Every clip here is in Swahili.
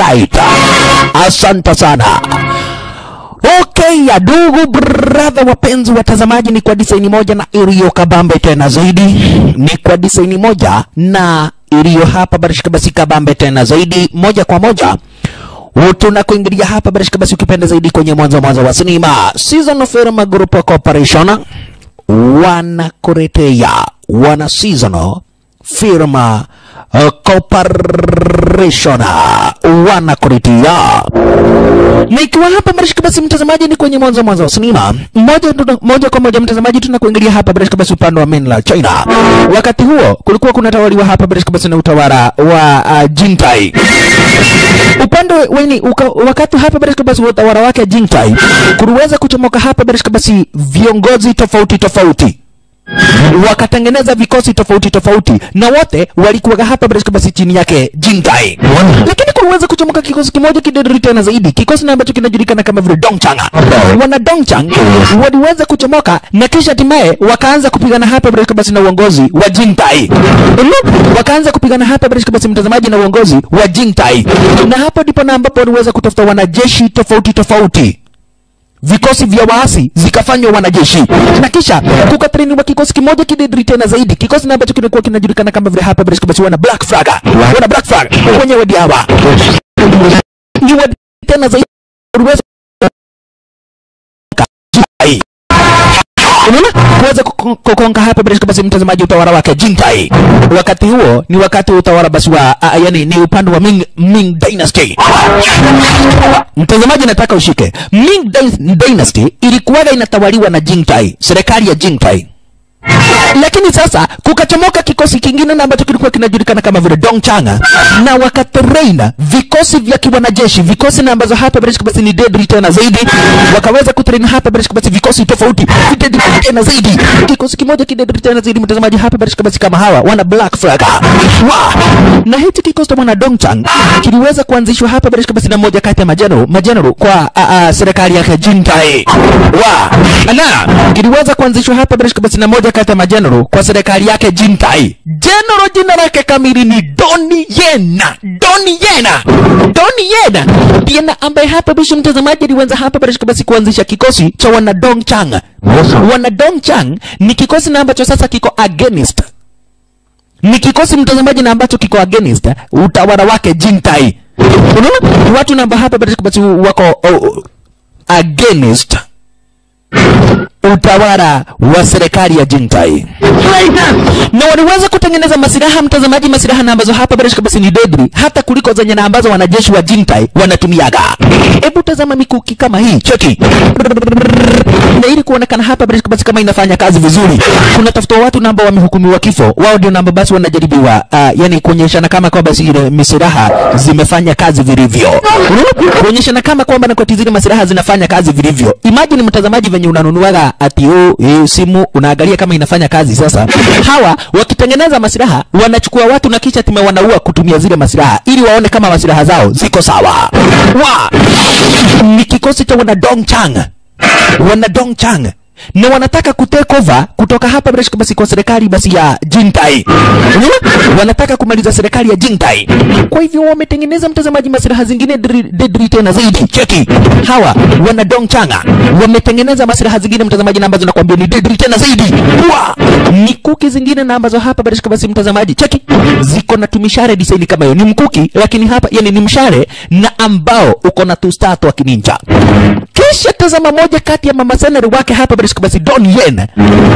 Alright. Asante sana. Okay, ya ndugu brother, wapenzi watazamaji, ni kwa design moja na iliyo kabambe tena zaidi, ni kwa design moja na iliyo hapa barishika basi kabambe tena zaidi, moja kwa moja tunakuingilia hapa barishika basi, ukipenda zaidi kwenye mwanzo mwanzo wa sinema season of film group corporation wanakuletea wana seasonal firma uh, corporation wanakuletea nikiwa hapa barishika basi mtazamaji, ni kwenye mwanzo mwanzo wa sinema moja, tuna- moja kwa moja mtazamaji, tunakuingilia hapa barishika basi upande wa mainland China. Wakati huo kulikuwa kunatawaliwa hapa barishika basi na utawala wa uh, Jintai upande weni uka, wakati hapa barishika basi wa utawala wake Jintai kuliweza kuchomoka hapa barishika basi viongozi tofauti tofauti wakatengeneza vikosi tofauti tofauti na wote walikuwa hapa barishika basi chini yake Jintai, lakini kuliweza kuchomoka kikosi kimoja kidedri tena zaidi, kikosi na ambacho kinajulikana kama vile Dongchang. Wana Dongchang waliweza kuchomoka na kisha hatimaye wakaanza kupigana hapa barishika basi na uongozi wa Jintai, wakaanza kupigana hapa barishika basi mtazamaji na uongozi wa Jintai, na hapo ndipo na ambapo waliweza kutafuta wanajeshi tofauti tofauti vikosi vya waasi zikafanywa wanajeshi na kisha kukatrainiwa kikosi kimoja kidedri tena zaidi, kikosi na ambacho kilikuwa kinajulikana kama vile hapa British basi wana Black Flag, wana Black Flag wenyewe diawa ni wa tena zaidi waliweza Unaona? kuweza kuko- kukonga hapa British basi mtazamaji utawala wake Jintai. Wakati huo ni wakati wa utawala basi wa uh, yani ni upande wa Ming, Ming Dynasty. Mtazamaji nataka ushike. Ming Dyn- Dynasty ilikuwaga inatawaliwa na Jintai, serikali ya Jintai. Lakini sasa kukachomoka kikosi kingine na ambacho kilikuwa kinajulikana kama vile Dongchang na wakatraina vikosi vya kiwanajeshi, vikosi na ambazo hapa British basi ni deadly tena zaidi, wakaweza kutrain hapa British basi vikosi tofauti deadly tena zaidi, kikosi kimoja kideadly tena zaidi, mtazamaji hapa British basi kama hawa wana Black Flag wa na hichi kikosi cha mwana Dongchang kiliweza kuanzishwa hapa British basi na moja kati ya majenero majenero kwa a, a, serikali yake Jintai wa na kiliweza kuanzishwa hapa British basi na moja kati ya majenero kwa serikali yake Jintai. General jina lake kamili ni Doni Yena. Doni Yena. Doni Yena ndiye na ambaye hapa bishi mtazamaji aliweza hapa British basi kuanzisha kikosi cha wana Dongchang. Wana Dongchang ni kikosi na ambacho sasa kiko against ni kikosi mtazamaji na ambacho kiko against utawala wake Jintai. Unaona? Ni watu na ambao hapa British basi wako oh, against utawala wa serikali ya Jintai na waliweza kutengeneza masilaha mtazamaji, masilaha na ambazo hapa British basi ni deadly hata kuliko zenye na ambazo wanajeshi wa Jintai wanatumiaga. Hebu tazama mikuki kama hii, cheki na ili kuonekana hapa British basi kama inafanya kazi vizuri, kuna tafuta watu na ambao wamehukumiwa kifo, wao ndio namba basi wanajaribiwa, uh, yani kuonyeshana kama kwamba basi ile misiraha zimefanya kazi vilivyo, Unaona? kuonyeshana kama kwamba na kwa zile masiraha zinafanya kazi vilivyo. Imagine mtazamaji, venye unanunuaga ati oh, hii simu unaangalia kama inafanya kazi. Sasa hawa wakitengeneza masiraha wanachukua watu na kisha time wanaua kutumia zile masiraha ili waone kama masiraha zao ziko sawa. Wa ni kikosi cha wana Dongchang wana Dongchang na wanataka kutake over kutoka hapa British basi kwa serikali basi ya Jintai. Unaona? Wanataka kumaliza serikali ya Jintai. Kwa hivyo wametengeneza mtazamaji masilaha zingine dri- deadly tena zaidi. Cheki. Hawa wana Dongchanga wametengeneza masilaha zingine mtazamaji na ambazo nakwambia ni deadly tena zaidi. Wa! Ni kuki zingine na ambazo hapa British basi mtazamaji cheki. Ziko na tumishare design kama hiyo. Ni mkuki lakini hapa yani ni mshare na ambao uko na tustato wa kininja. Kisha tazama moja kati ya mama senari wake hapa British basi Don Yen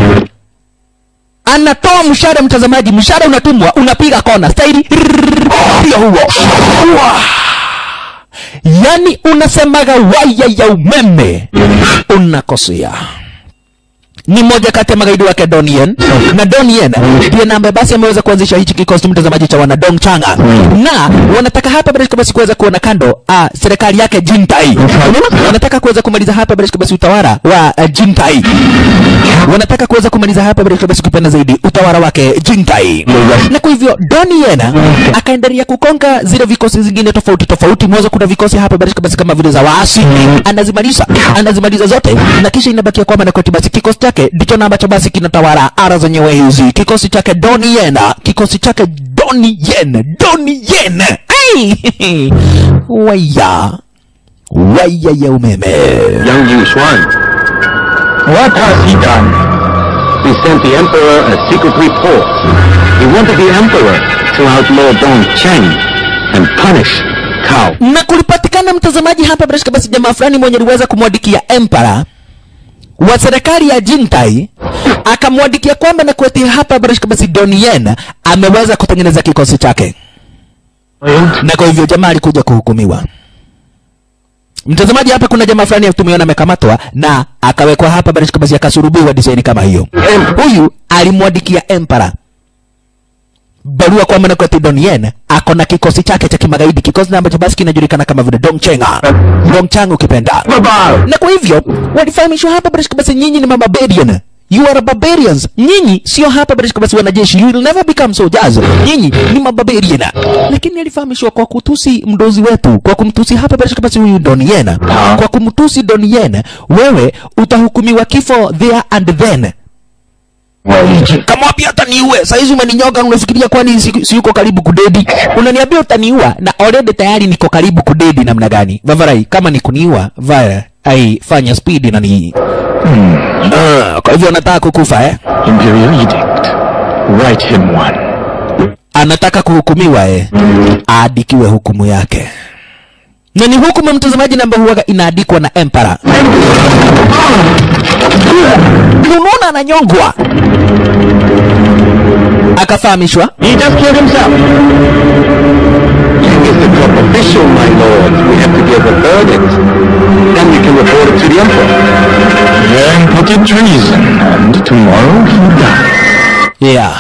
anatoa mshale mtazamaji, mshale unatumwa unapiga kona staili ndio huo Wah! yani unasemaga waya ya umeme unakosea ni moja kati ya magaidi wake Donien na Donien ndiye na ambaye basi ameweza kuanzisha hichi kikosi mtazamaji cha wana Dongchanga na wanataka hapa British basi kuweza kuona kando uh, serikali yake Jintai. Unaona? Wanataka kuweza kumaliza hapa British basi utawala wa uh, Jintai. Wanataka kuweza kumaliza hapa British basi kupenda zaidi utawala wake Jintai. Na kwa hivyo Donien akaendelea kukonga zile vikosi zingine tofauti tofauti. Mwanzo kuna vikosi hapa British basi kama vile za waasi, anazimaliza anazimaliza zote, na kisha inabakia kwamba na koti basi kikosi chake chake ndicho na ambacho basi kinatawala ara zenyewe hizi kikosi chake Donnie Yen kikosi chake Donnie Yen Donnie Yen hey! waya waya ya umeme Young Yu Xuan. What has he done? He sent the Emperor a secret report. He wanted the Emperor to outlaw Dong Cheng and punish Cao. na kulipatikana mtazamaji hapa bila shaka basi jamaa fulani mwenye aliweza kumwadikia emperor wa serikali ya Jintai akamwadikia kwamba na kuetia hapa bila shaka basi Donnie Yen ameweza kutengeneza kikosi chake na kwa hivyo jamaa alikuja kuhukumiwa. Mtazamaji, hapa kuna jamaa fulani tumeona amekamatwa na akawekwa hapa bila shaka basi akasurubiwa design kama hiyo. Huyu alimwadikia emperor barua kwamba na kweti Donnie Yen ako na kikosi chake cha kimagaidi, kikosi na ambacho basi kinajulikana kama vile Dongchenga, Dongchang ukipenda. Na kwa hivyo walifahamishwa hapa bila shaka basi, nyinyi ni mabarbarian You are barbarians. Nyinyi sio hapa bila shaka basi wanajeshi. You will never become soldiers. Nyinyi ni mabarbarian. Lakini alifahamishwa kwa kutusi mdozi wetu, kwa kumtusi hapa bila shaka basi huyu Donnie Yen. Kwa kumtusi Donnie Yen, wewe utahukumiwa kifo there and then kamwambia utaniue saizi umeninyoga unafikiria kwani si, si yuko karibu kudedi unaniambia utaniua na already tayari niko karibu kudedi namna gani vavarai kama ni kuniua vaya ai fanya speed na ni Ah, kwa hivyo anataka kukufa eh Imperial edict. Write him one. anataka kuhukumiwa eh aadikiwe hukumu yake na ni hukumu mtazamaji namba huwaga inaandikwa na emperor unaona ananyongwa akafahamishwa He just killed himself. King is the top official, my lord. We have to give a verdict. Then we can report it to the Emperor. Then put it treason, and tomorrow he dies. yeah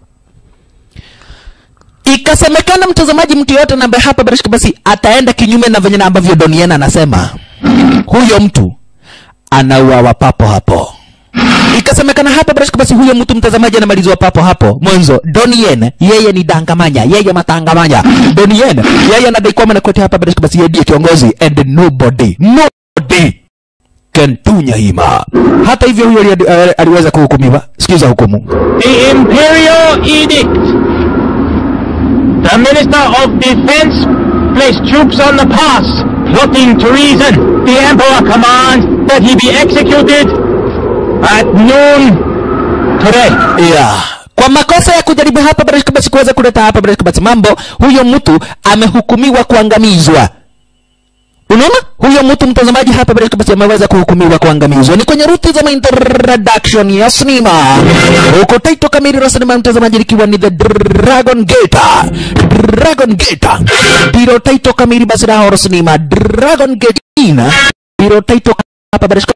ikasemekana mtazamaji mtu yoyote na ambaye hapa barishika basi ataenda kinyume na venye na ambavyo doniena anasema huyo mtu anauawa papo hapo ikasemekana hapa barishika basi huyo mtu mtazamaji anamalizwa papo hapo mwanzo donien yeye ni dangamanya yeye matangamanya donien yeye anadai kwamba nakote hapa barishika basi yeye ndiye kiongozi and nobody nobody can tunya hima hata hivyo huyo ali- ali- aliweza kuhukumiwa sikiza hukumu The Imperial Edict. The Minister of Defense placed troops on the pass, plotting treason. The Emperor commands that he be executed at noon today. yeah. kwa makosa ya kujaribu hapa barashika basi kuweza kuleta hapa barashika basi mambo huyo mtu amehukumiwa kuangamizwa unaona huyo mtu mtazamaji hapa barashika basi ameweza kuhukumiwa kuangamizwa ni kwenye ruti za introduction ya sinema huko taito kamili la sinema mtazamaji likiwa ni the dragon gate dragon gate ndilo taito kamili basi la horror sinema dragon gate ina ndilo taito hapa barashika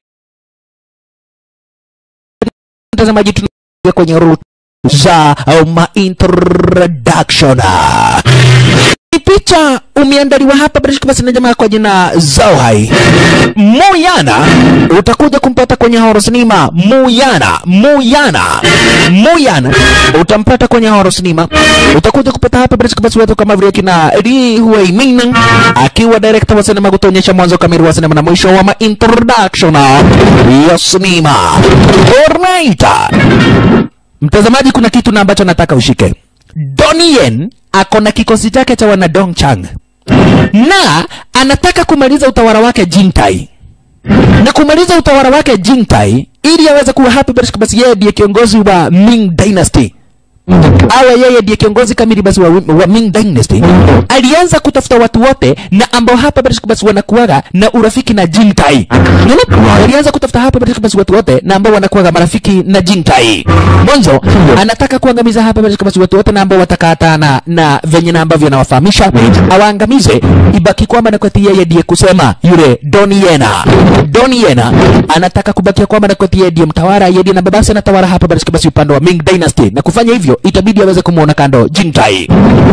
mtazamaji tunaingia kwenye route za au ma introduction Ni picha umeandaliwa hapa bila shaka basi na jamaa kwa jina Zauhai Muyana utakuja kumpata kwenye horror sinema Muyana Muyana Muyana utampata kwenye horror sinema utakuja kupata hapa bila shaka basi watu kama vile kina Lee Huei Ming akiwa director wa sinema kutuonyesha mwanzo kamili wa sinema na mwisho wa ma introduction ya sinema alright Mtazamaji, kuna kitu na ambacho nataka ushike. Donnie Yen ako na kikosi chake cha wana Dongchang na anataka kumaliza utawala wake Jintai, na kumaliza utawala wake Jintai ili aweze kuwa happy basi, basi yeye ndiye kiongozi wa Ming Dynasty awe yeye ndiye kiongozi kamili basi wa, wa Ming Dynasty. Alianza kutafuta watu wote na ambao hapa basi basi wanakuwaga na urafiki na Jintai. Unaona? Alianza kutafuta hapa basi basi watu wote na ambao wanakuwaga marafiki na Jintai. Mwanzo anataka kuangamiza hapa basi basi watu wote na ambao watakatana na venye na ambavyo anawafahamisha awaangamize, ibaki kwamba na kwati yeye ndiye kusema yule Doniena. Doniena anataka kubakia kwamba na kwati yeye ndiye mtawala, yeye ndiye na babasi anatawala hapa basi basi upande wa Ming Dynasty, na kufanya hivyo itabidi aweze kumuona kando Jintai.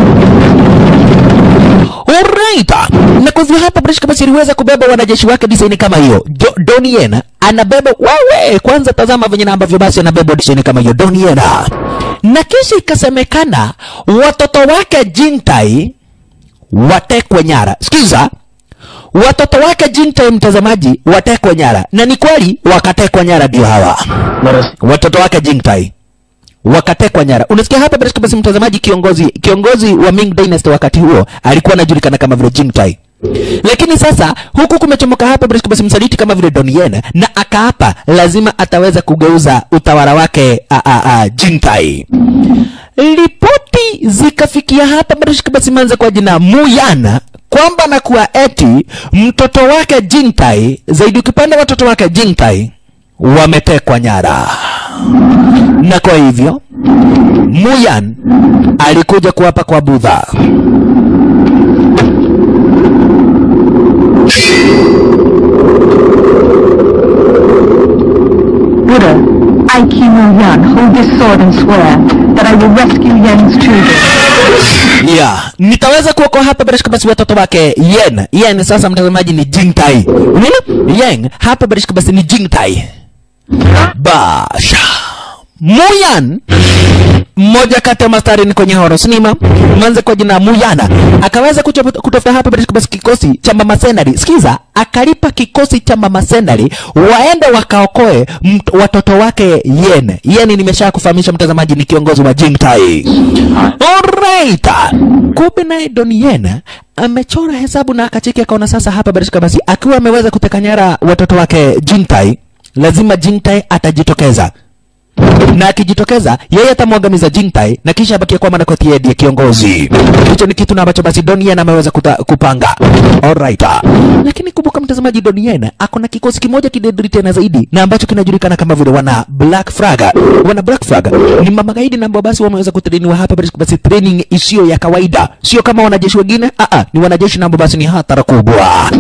Alright. Na kwa hivyo hapa British basi aliweza kubeba wanajeshi wake design kama hiyo. Do, Donien anabeba wewe, kwanza tazama venye na ambavyo basi anabeba design kama hiyo Donien. Na kisha ikasemekana watoto wake Jintai watekwe nyara. Sikiza, watoto wake Jintai mtazamaji watekwa nyara, na ni kweli wakatekwa nyara, ndio hawa watoto wake Jintai wakatekwa nyara. Unasikia hapa bila shaka basi, mtazamaji, kiongozi kiongozi wa Ming Dynasty wakati huo alikuwa anajulikana kama vile Jingtai. Lakini sasa huku kumechomoka hapa bila shaka basi msaliti kama vile Don Yen na akaapa lazima ataweza kugeuza utawala wake a, a, a, Jingtai. Ripoti zikafikia hapa bila shaka basi manza kwa jina Muyana kwamba na kuwa eti mtoto wake Jingtai, zaidi ukipenda watoto wake Jingtai wametekwa nyara na kwa hivyo Muyan alikuja kuapa kwa Budha. Buddha, I, Kim Yan, hold this sword and swear that I will rescue Yan's children. Yeah, nitaweza kuokoa hapa bila shaka basi watoto wake Yen. Yen sasa mtazamaji ni Jingtai. Unaona? Yen hapa bila shaka basi ni Jingtai. Basha. Muyan mmoja kati ya mastarini kwenye horror cinema mwanze kwa jina Muyana akaweza kucho- kutafuta hapa bila shaka basi kikosi cha mama Senari. Sikiza, akalipa kikosi cha mama Senari waende wakaokoe mt- watoto wake Yen. Yen nimesha kufahamisha mtazamaji ni kiongozi wa Jingtai. Alright. Kumbe naye Don Yen amechora hesabu na akacheki akaona sasa hapa bila shaka basi akiwa ameweza kuteka nyara watoto wake Jingtai, lazima Jingtai atajitokeza na akijitokeza yeye atamwangamiza Jingtai na kisha abakia kwa Manakoti yeye ndiye kiongozi. Hicho ni kitu na ambacho basi Donien ameweza kuta, kupanga. Alright. Lakini kumbuka mtazamaji, Donien ako na kikosi kimoja kidedri tena zaidi na ambacho kinajulikana kama vile wana Black Flag. Wana Black Flag ni mamagaidi na ambao basi wameweza kutrainiwa hapa basi, basi training isiyo ya kawaida, sio kama wanajeshi wengine. Ah ah, ni wanajeshi na ambao basi ni hatara kubwa.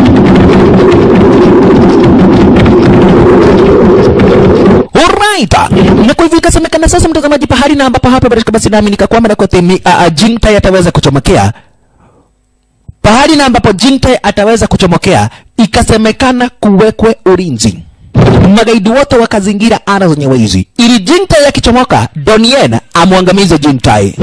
Alright. Na kwa hivyo ikasemekana sasa mtazamaji, pahali na ambapo hapa barishika basi nami nikakwama na kwa temi uh, Jingtai ataweza kuchomokea pahali na ambapo Jingtai ataweza kuchomokea, ikasemekana kuwekwe ulinzi. Magaidi wote wakazingira ara zenyewe hizi, ili Jingtai akichomoka, Donien amwangamize Jingtai.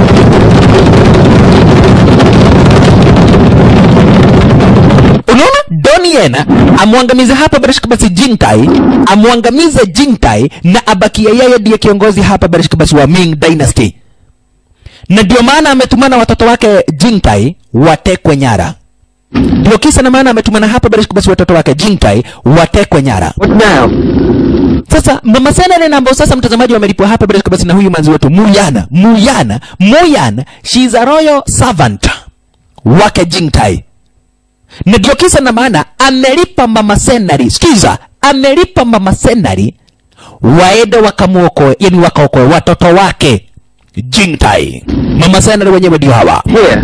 Unaona, Donien amwangamize hapa Barishka basi Jingtai, amwangamize Jingtai na abakia yeye ndiye kiongozi hapa Barishka basi wa Ming Dynasty, na ndio maana ametumana watoto wake Jingtai watekwe nyara. Ndio kisa na maana ametumana hapa Barishka basi watoto wake Jingtai watekwe nyara. What now? Sasa mama Senare na ambao sasa mtazamaji wamelipwa hapa bila shaka basi na huyu manzi wetu Muyana. Muyana, Muyana, she is a royal servant wake Jingtai. Na ndio kisa na maana amelipa mama Senari, sikiza, amelipa mama Senari waende wakamuokoe, yani wakaokoe watoto wake Jingtai. Mama Senari wenyewe ndio hawa. Here.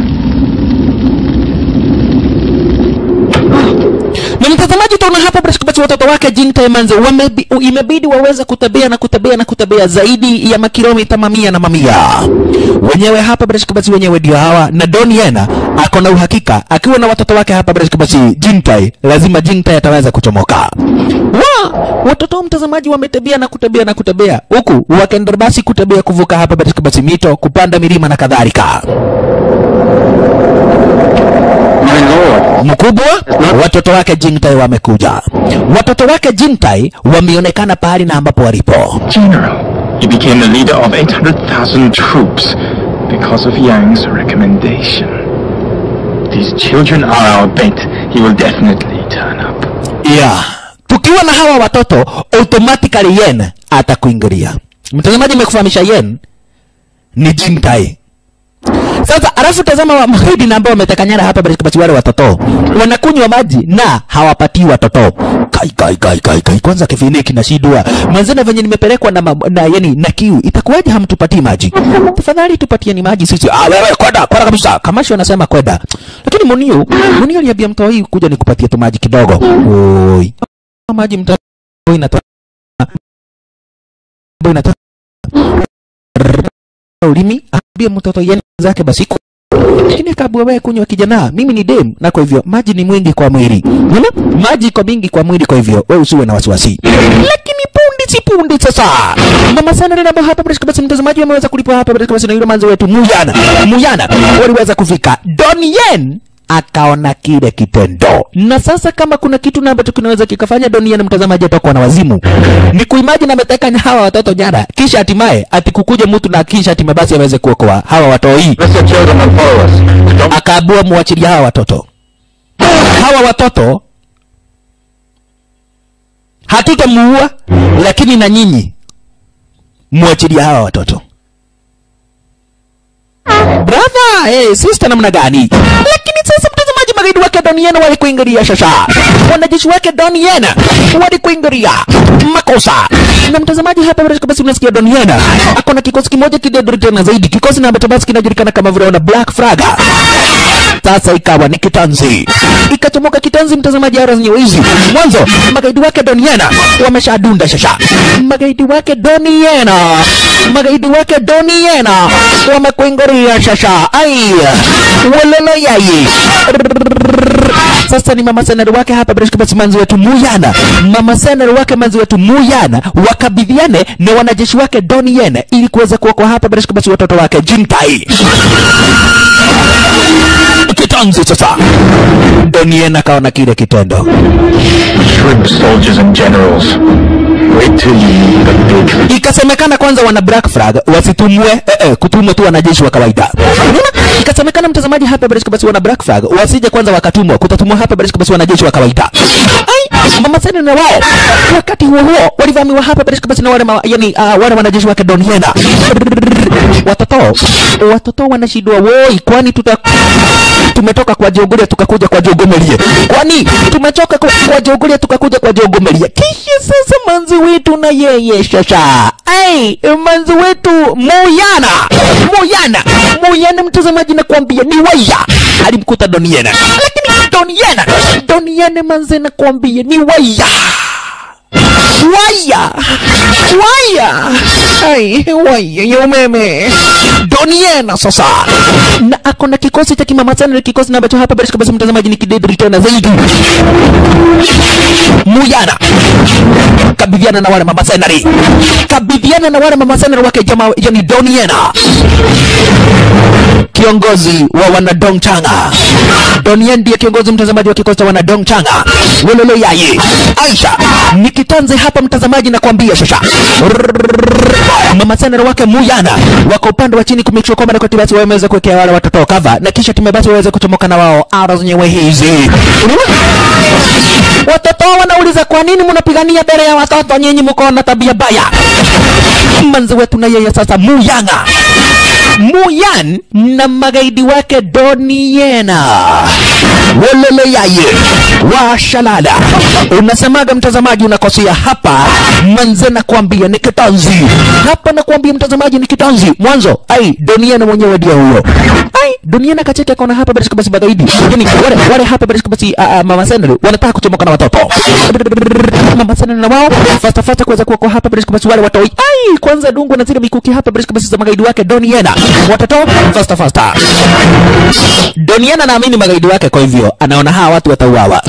na mtazamaji utaona hapa bila shaka basi watoto wake Jingtai manze wamebi, imebidi waweze kutembea na kutembea na kutembea zaidi ya makilomita mamia na mamia. Wenyewe hapa bila shaka basi wenyewe ndio hawa, na Don Yena ako na uhakika akiwa na watoto wake hapa bila shaka basi Jingtai, lazima Jingtai ataweza kuchomoka. Wa watoto wa mtazamaji wametembea na kutembea na kutembea huku wakaenda basi kutembea kuvuka hapa bila shaka basi mito, kupanda milima na kadhalika. My lord. mkubwa watoto wake Jingtai wamekuja. Watoto wake Jingtai wameonekana pahali na ambapo walipo. General, he became the leader of 800,000 troops because of Yang's recommendation. These children are our bait. He will definitely turn up. Yeah. Tukiwa na hawa watoto automatically Yen atakuingilia. Mtazamaji, nimekufahamisha Yen ni Jingtai. Sasa alafu tazama wa magaidi na ambao wameteka nyara hapa basi basi wale watoto wanakunywa maji na hawapatii watoto. Kai kai kai kai kai kwanza kifini kinashindwa. Mwanzana venye nimepelekwa na, ma- na yani na kiu itakuwaje hamtupatii maji? Tafadhali tupatieni maji sisi. Ah wewe kwenda kwenda kabisa. Kamashi wanasema kwenda. Lakini Munio, Munio aliambia mtoa hii kuja nikupatie tu maji kidogo. Oi. Maji mtoa inatoa inatoa ulimi ambie mtoto yeye zake basi ku- lakini akaambiwa wewe kunywa kijana mimi ni dem na kwa hivyo maji ni mwingi kwa mwili unaona maji iko mingi kwa mwili kwa hivyo wewe usiwe na wasiwasi lakini punde si punde sasa mama sana ndio ambao hapa bila basi mtazamaji ameweza kulipwa hapa bila basi na yule manzi wetu Muyana Muyana waliweza kufika Don Yen akaona kile kitendo na sasa kama kuna kitu na ambacho kinaweza kikafanya dunia na mtazamaji atakuwa na wazimu ni kuimagine ameteka hawa watoto nyara kisha hatimaye atikukuja mtu na kisha hatimaye basi aweze kuokoa hawa watoi Let your children and follow us. Don't akaabua muachilia hawa watoto hawa watoto hatutamuua lakini na nyinyi muachilia hawa watoto brother hey, sister namna gani lakini sasa mtazamaji magaidi wake doniena walikuingilia shasha wanajeshi wake doniena walikuingilia makosa na mtazamaji hapa bila shaka basi unasikia doniena ako na kikosi kimoja kidedri tena zaidi kikosi na ambacho basi kinajulikana kama vile wana black flag sasa ikawa ni kitanzi ikachomoka kitanzi mtazamaji ara zenye wizi mwanzo magaidi wake doniena wameshadunda shasha magaidi wake doniena magaidi wake doniena wamekuingiria shasha ai walolo yayi sasa ni mama senari wake hapa bila shaka basi manzi wetu muyana mama senari wake manzi wetu muyana wakabidhiane na wanajeshi wake doniena ili kuweza kuokoa hapa bila shaka basi watoto wake jintai kitanzi sasa donien akaona kile kitendo Shrimp soldiers and generals. Wait till you meet the big ikasemekana kwanza wana black flag wasitumwe eh, eh, kutumwa tu wanajeshi wa kawaida Unaona? ikasemekana mtazamaji hapa Barishka basi wana black flag wasije kwanza wakatumwa kutatumwa hapa Barishka basi wanajeshi wa kawaida ai mama sani na wao wakati huo huo walivamiwa hapa Barishka basi na wale ma, yani uh, wale wanajeshi wake Doniena watoto watoto wanashindwa woi kwani tuta tumetoka kwa Jogoria tukakuja kwa Jogomelie kwani tumechoka kwa, kwa Jogoria tukakuja kwa Jogomelie kisha sasa manzi wetu na yeye shasha ai manzi wetu Muyana Muyana Muyana mtazamaji nakwambia ni waya alimkuta Doniena lakini Doniena Doniena manzi nakwambia ni waya waya waya ai waya ya umeme doniena sasa na ako na kikosi cha kimama sana na kikosi na ambacho hapa barishka basi mtazamaji ni kidedri tena zaidi muyana kabidhiana na wale mama senari kabidhiana na wale mama senari wake jamaa yani doniena kiongozi wa wanadong changa donien ndiye kiongozi mtazamaji wa kikosi cha wanadong changa wololo yaye aisha ni kitanze hapa mtazamaji na kuambia shasha mama senera wake muyana wako upande wa chini kumekishwa kwamba nakoti basi wameweza kuwekea wale watoto kava na kisha time basi waweze kuchomoka na wao ara zenyewe hizi watoto wanauliza kwa nini mnapigania mbele ya watoto nyinyi mko na tabia baya manzi wetu na yeye sasa muyanga Muyan na magaidi wake Doniena wolele yaye washalala. Unasemaga mtazamaji, unakosea hapa. Manze nakwambia ni kitanzi hapa, nakwambia mtazamaji ni kitanzi. Mwanzo ai Doniena mwenyewe ndio huyo. Ai Doniena kacheke akaona hapa basi basi magaidi, yani wale wale hapa basi basi uh, uh, mama Senere wanataka kuchomoka na watoto mama Senere na wao fasta fasta kuweza kuwa hapa basi basi wale watoi ai kwanza dungu na zile mikuki hapa basi basi za magaidi wake Doniena watoto fasta fasta. Doniana naamini magaidi wake, kwa hivyo anaona hawa watu watauawa.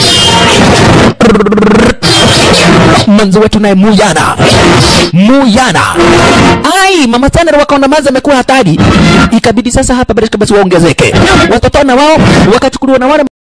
Manzi wetu naye Muyana, Muyana, ai mama Tanner wakaona mazi amekuwa hatari, ikabidi sasa hapa basi basi waongezeke watoto na wao wakachukuliwa na wale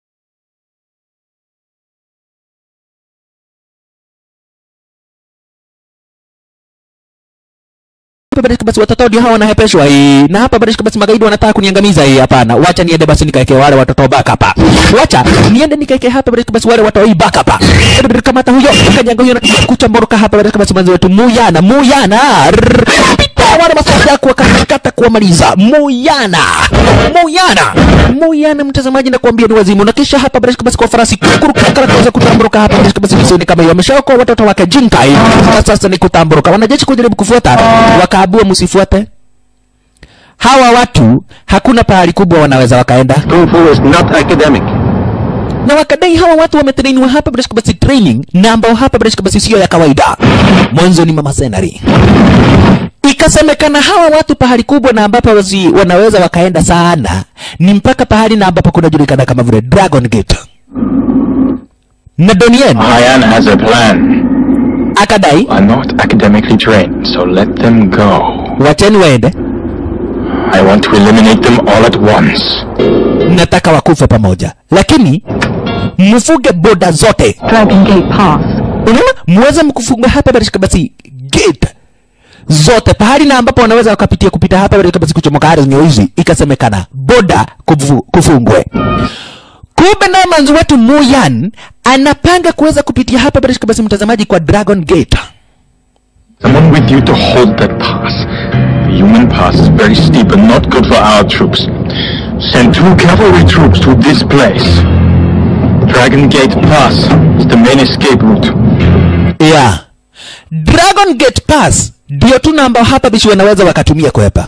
hapa Barishka basi watoto ndio hawa wanahepeshwa hii, na hapa Barishka basi magaidi wanataka kuniangamiza hii. Hapana, wacha niende basi nikaeke wale watoto back hapa, wacha niende nikaeke hapa Barishka basi wale watoto hii back hapa. Kamata huyo kanyanga huyo na kuchamboroka hapa Barishka basi manzi wetu Muyana, Muyana pita wale masoja yako wakakata kuwamaliza Muyana, Muyana, Muyana. Mtazamaji nakwambia ni wazimu, na kisha hapa Barishka basi kwa farasi kuruka kuweza kutamburuka hapa Barishka basi visoni kama hiyo, ameshaokoa watoto wake Jinkai, na sasa ni kutamburuka. Wanajeshi kujaribu kufuata wakaabua msifuate hawa watu, hakuna pahali kubwa wanaweza wakaenda, Kung Fu is not academic. na wakadai hawa watu wametrainiwa hapa bila shaka basi training na ambao hapa bila shaka basi sio ya kawaida. Mwanzo ni mama senari, ikasemekana hawa watu pahali kubwa na ambapo wasi wanaweza wakaenda sana ni mpaka pahali na ambapo kunajulikana kama vile Dragon Gate na Donien Hyan has a plan. akadai Are not academically trained, so let them go. wacheni waende I want to eliminate them all at once. nataka wakufe pamoja lakini mfuge boda zote Dragon Gate Pass. unaona muweze mkufunga hapa barishika basi gate zote pahali na ambapo wanaweza wakapitia kupita hapa barishika basi kuchomoka ardhi nyeusi ikasemekana boda kufu, kufungwe kumbe naye manzi wetu muyan anapanga kuweza kupitia hapa barishika basi mtazamaji kwa dragon gate Someone with you to hold that pass. The human pass is very steep and not good for our troops. Send two cavalry troops to this place. Dragon Gate Pass is the main escape route. yeah. dragon gate pass ndio tu namba hapa bishi wanaweza wakatumia kuepa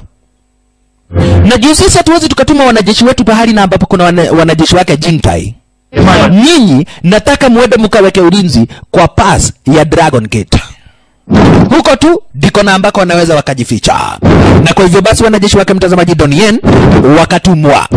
na juu sisi hatuwezi tukatuma wanajeshi wetu pahali na ambapo kuna wana, wanajeshi wake jintai nyinyi nataka muende mkaweke ulinzi kwa pass ya dragon gate huko tu ndiko na ambako wanaweza wakajificha na kwa hivyo basi wanajeshi wake mtazamaji donien wakatumwa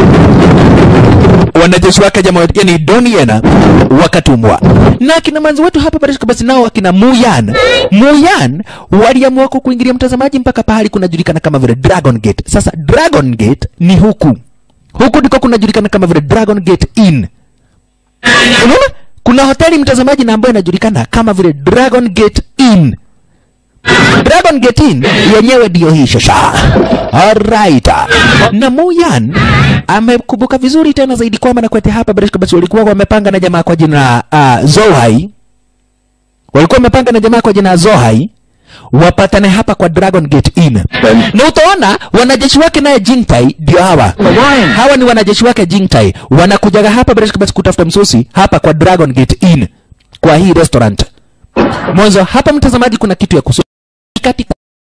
wanajeshi wake jamaa yani donien wakatumwa na akina manzi wetu hapa barishika basi nao akina muyan muyan waliamua ku- kuingilia mtazamaji mpaka pahali kunajulikana kama vile dragon gate sasa dragon gate ni huku huku ndiko kunajulikana kama vile dragon gate inn unaona kuna hoteli mtazamaji na ambayo inajulikana kama vile dragon gate inn dragon gate inn yenyewe ndiyo hii shasha alright na muyan amekumbuka vizuri tena zaidi kwamba nakwete hapa barishka basi walikuwa wamepanga na jamaa kwa jina uh, zohai walikuwa wamepanga na jamaa kwa jina zohai wapatane hapa kwa dragon gate inn na utaona wanajeshi wake naye jintai ndio hawa hawa ni wanajeshi wake jintai wanakujaga hapa barishka basi kutafuta msosi hapa kwa dragon gate inn kwa hii restaurant mwanzo hapa mtazamaji kuna kitu ya kusu kati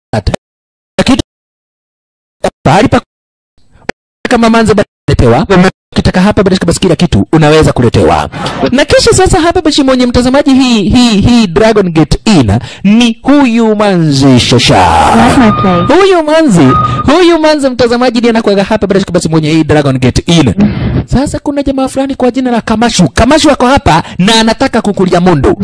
kitu pahali pa kama manze letewa ukitaka hapa bila shaka basi kila kitu unaweza kuletewa na kisha sasa hapa basi mwenye mtazamaji hii hii hii dragon gate inn ni huyu manzi shasha Like my place. huyu manzi huyu manzi mtazamaji ndiye anakuaga hapa bila shaka basi mwenye hii dragon gate inn sasa kuna jamaa fulani kwa jina la kamashu kamashu ako hapa na anataka kukulia mundu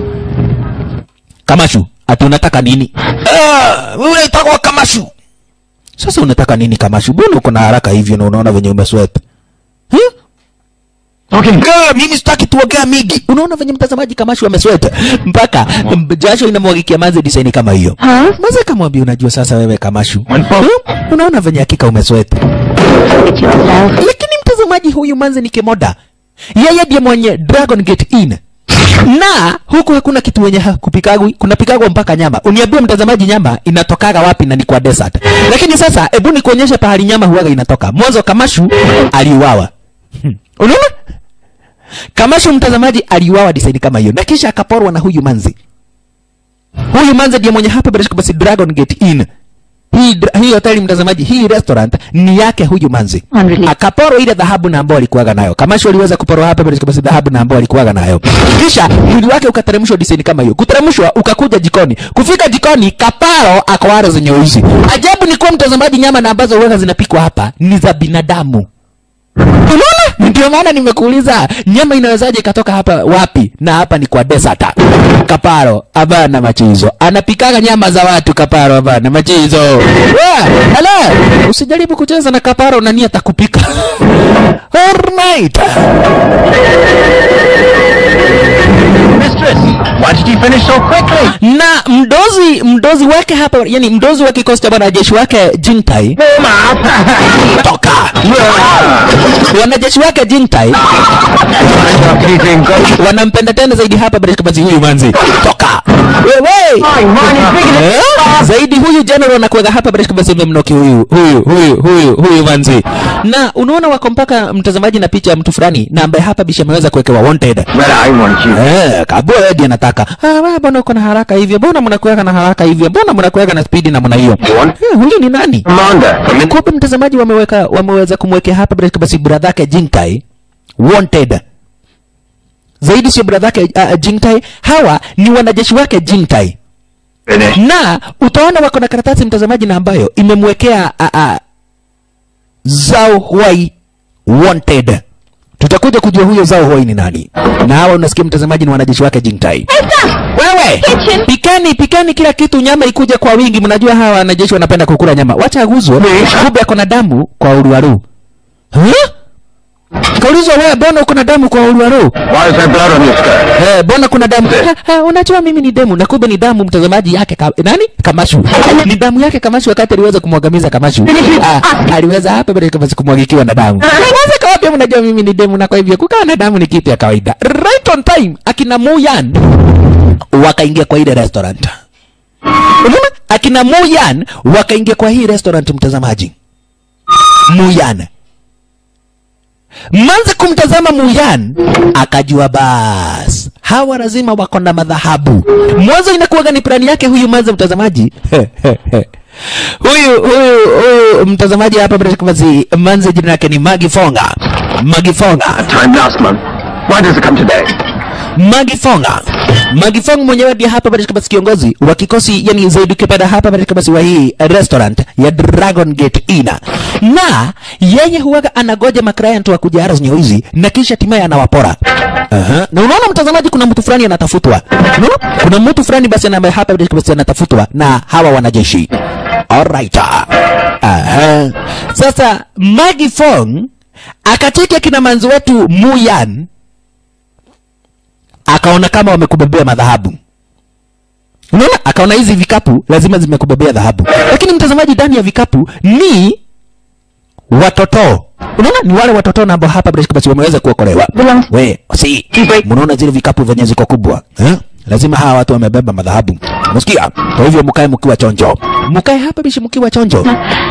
kamashu ati unataka nini Ah, wewe unataka kamashu sasa unataka nini kamashu mbona uko na haraka hivyo na unaona venye umesweat huh? Okay. Girl, mimi sitaki tuongea mingi. Unaona venye mtazamaji kamashu amesweta mpaka m- jasho inamwagikia manze design kama hiyo. Huh? Manze kamwambia unajua sasa wewe kamashu. One pop. Hmm? Unaona venye hakika umesweta. It yourself. Lakini mtazamaji huyu manze ni kemoda. Yeye ndiye mwenye Dragon Gate Inn. Na huku hakuna kitu wenye ha- kupikagwi, kuna pikagwa mpaka nyama. Uniambie mtazamaji nyama inatokaga wapi na ni kwa desert. Lakini sasa hebu nikuonyeshe pahali nyama huwaga inatoka. Mwanzo Kamashu aliuawa. Hmm. Unaona? Kamashu mtazamaji aliuawa design kama hiyo na kisha akaporwa na huyu manzi. Huyu manzi ndiye mwenye hapa bila shaka basi Dragon Gate Inn. Hii dra- hii hoteli mtazamaji, hii restaurant ni yake huyu manzi. Unrelated. Akaporwa ile dhahabu na ambayo alikuwaga nayo. Kamashu aliweza kuporwa hapa bila shaka basi dhahabu na ambayo alikuwaga nayo. Kisha mwili wake ukateremshwa design kama hiyo. Kuteremshwa ukakuja jikoni. Kufika jikoni kaparo akwara zenye uzi. Ajabu ni kuwa mtazamaji, nyama na ambazo huwaga zinapikwa hapa ni za binadamu. Unaona? Ndio maana nimekuuliza nyama inawezaje ikatoka hapa wapi? Na hapa ni kwa desert. Kaparo abana machizo. Anapikaga nyama za watu kaparo abana machizo. Wa, ala, usijaribu kucheza na kaparo na nia atakupika. Alright. Mistress, why did you finish so quickly? Na mdozi mdozi wake hapa, yani mdozi wa kikosi cha wanajeshi wake Jintai toka. Wanajeshi wake Jintai wanampenda tena zaidi hapa bila basi huyu manzi toka wewe eh? zaidi huyu general anakuweka hapa bila basi memnoki huyu huyu huyu huyu huyu manzi na unaona wako mpaka mtazamaji na picha ya mtu fulani na ambaye hapa bisha ameweza kuwekewa wanted But I want you. Eh, kabua edi anataka. Ah, wewe mbona uko na haraka hivyo? Mbona mnakuweka na haraka hivyo? Mbona mnakuweka na spidi namna hiyo? What? Eh, huyu ni nani? Commander, come in. Kumbe mtazamaji wameweka wameweza kumwekea hapa bila basi brother yake Jinkai wanted. Zaidi sio brother yake uh, Jinkai, hawa ni wanajeshi wake Jinkai. Finish. Na utaona wako na karatasi mtazamaji na ambayo imemwekea uh, uh, Zhao Huai wanted. Tutakuja kujua huyo Zhao Huai ni nani. Na hawa unasikia mtazamaji ni wanajeshi wake Jintai. Wewe pikani pikani kila kitu, nyama ikuje kwa wingi. Mnajua hawa wanajeshi wanapenda kukula nyama, wacha aguzwe. Kumbe ako na damu kwa uruaru. Huh? kaulizwa wewe mbona uko na damu kwa ulwaru Why is there blood on your skirt? Eh, mbona kuna damu? Ha, ha, unajua mimi ni demu na kumbe ni damu mtazamaji yake ka, nani? Kamashu. Ni damu yake Kamashu wakati aliweza kumwangamiza Kamashu. Ah, aliweza hapa bila kama kumwagikiwa na damu. Sasa kwa wapi mnajua mimi ni demu na kwa hivyo kukaa na damu ni kitu ya kawaida. Right on time akina Muyan wakaingia kwa ile restaurant. Unaona? Akina Muyan wakaingia kwa hii restaurant mtazamaji. Muyan. Manze kumtazama Muyan akajua bas hawa lazima wako na madhahabu. Mwanzo inakuwaga ni plani yake huyu manze mtazamaji. huyu huyu huyu mtazamaji hapa bila shaka basi manze jina lake ni Magi Fonga. Magi Fonga. Time last month. Why does it come today? Magi Fonga. Magi Fonga mwenyewe ndiye hapa bila shaka basi kiongozi wa kikosi yani zaidi ukipenda hapa bila shaka basi wa hii restaurant ya Dragon Gate Inn. Na yeye huwaga anagoja maclient wa kuja haras hizi na kisha hatimaye anawapora. Aha. Na unaona mtazamaji, kuna mtu fulani anatafutwa. Unaona? Kuna mtu fulani basi ambaye hapa bila shaka basi anatafutwa na hawa wanajeshi. Alright. Aha. Sasa Magi Fong akacheki akina manzi wetu Muyan akaona kama wamekubebea madhahabu. Unaona, akaona hizi vikapu lazima zimekubebea dhahabu, lakini mtazamaji, ndani ya vikapu ni watoto. Unaona, ni wale watoto na ambao hapa bila shaka basi wameweza kuokolewa. We, si mnaona zile vikapu venye ziko kubwa eh? Lazima hawa watu wamebeba madhahabu, unasikia? Kwa hivyo mkae mkiwa chonjo, mkae hapa bishi mkiwa chonjo.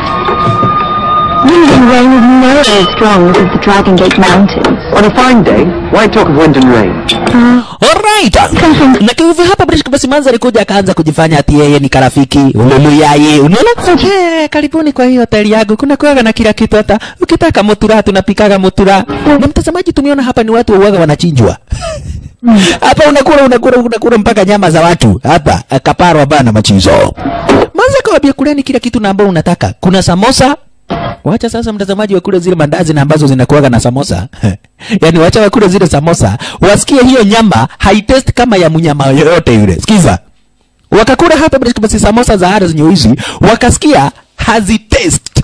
Wind and rain is never as strong as the Dragon Gate Mountains. On a fine day, why talk of wind and rain? Alright. Na kwa hivyo hapa bila shaka basi Manza alikuja akaanza kujifanya ati yeye ni karafiki, ululu yaye. Unaona? Eh, karibuni kwa hii hoteli yangu. Kuna kuaga na kila kitu hata ukitaka mutura tunapikaga mutura. Na mtazamaji tumeona hapa ni watu wauaga wanachinjwa. Hapa unakula unakula unakula mpaka nyama za watu. Hapa kaparo bana machizo. Manza kawambia kuleni kila kitu na ambao unataka. Kuna samosa, Wacha sasa mtazamaji wakule zile mandazi na ambazo zinakuwaga na samosa. yaani wacha wakule zile samosa, wasikie hiyo nyama haitest kama ya mnyama yoyote yule. Sikiza. Wakakula hapa bila basi samosa za ara zenye hizi, wakasikia hazitest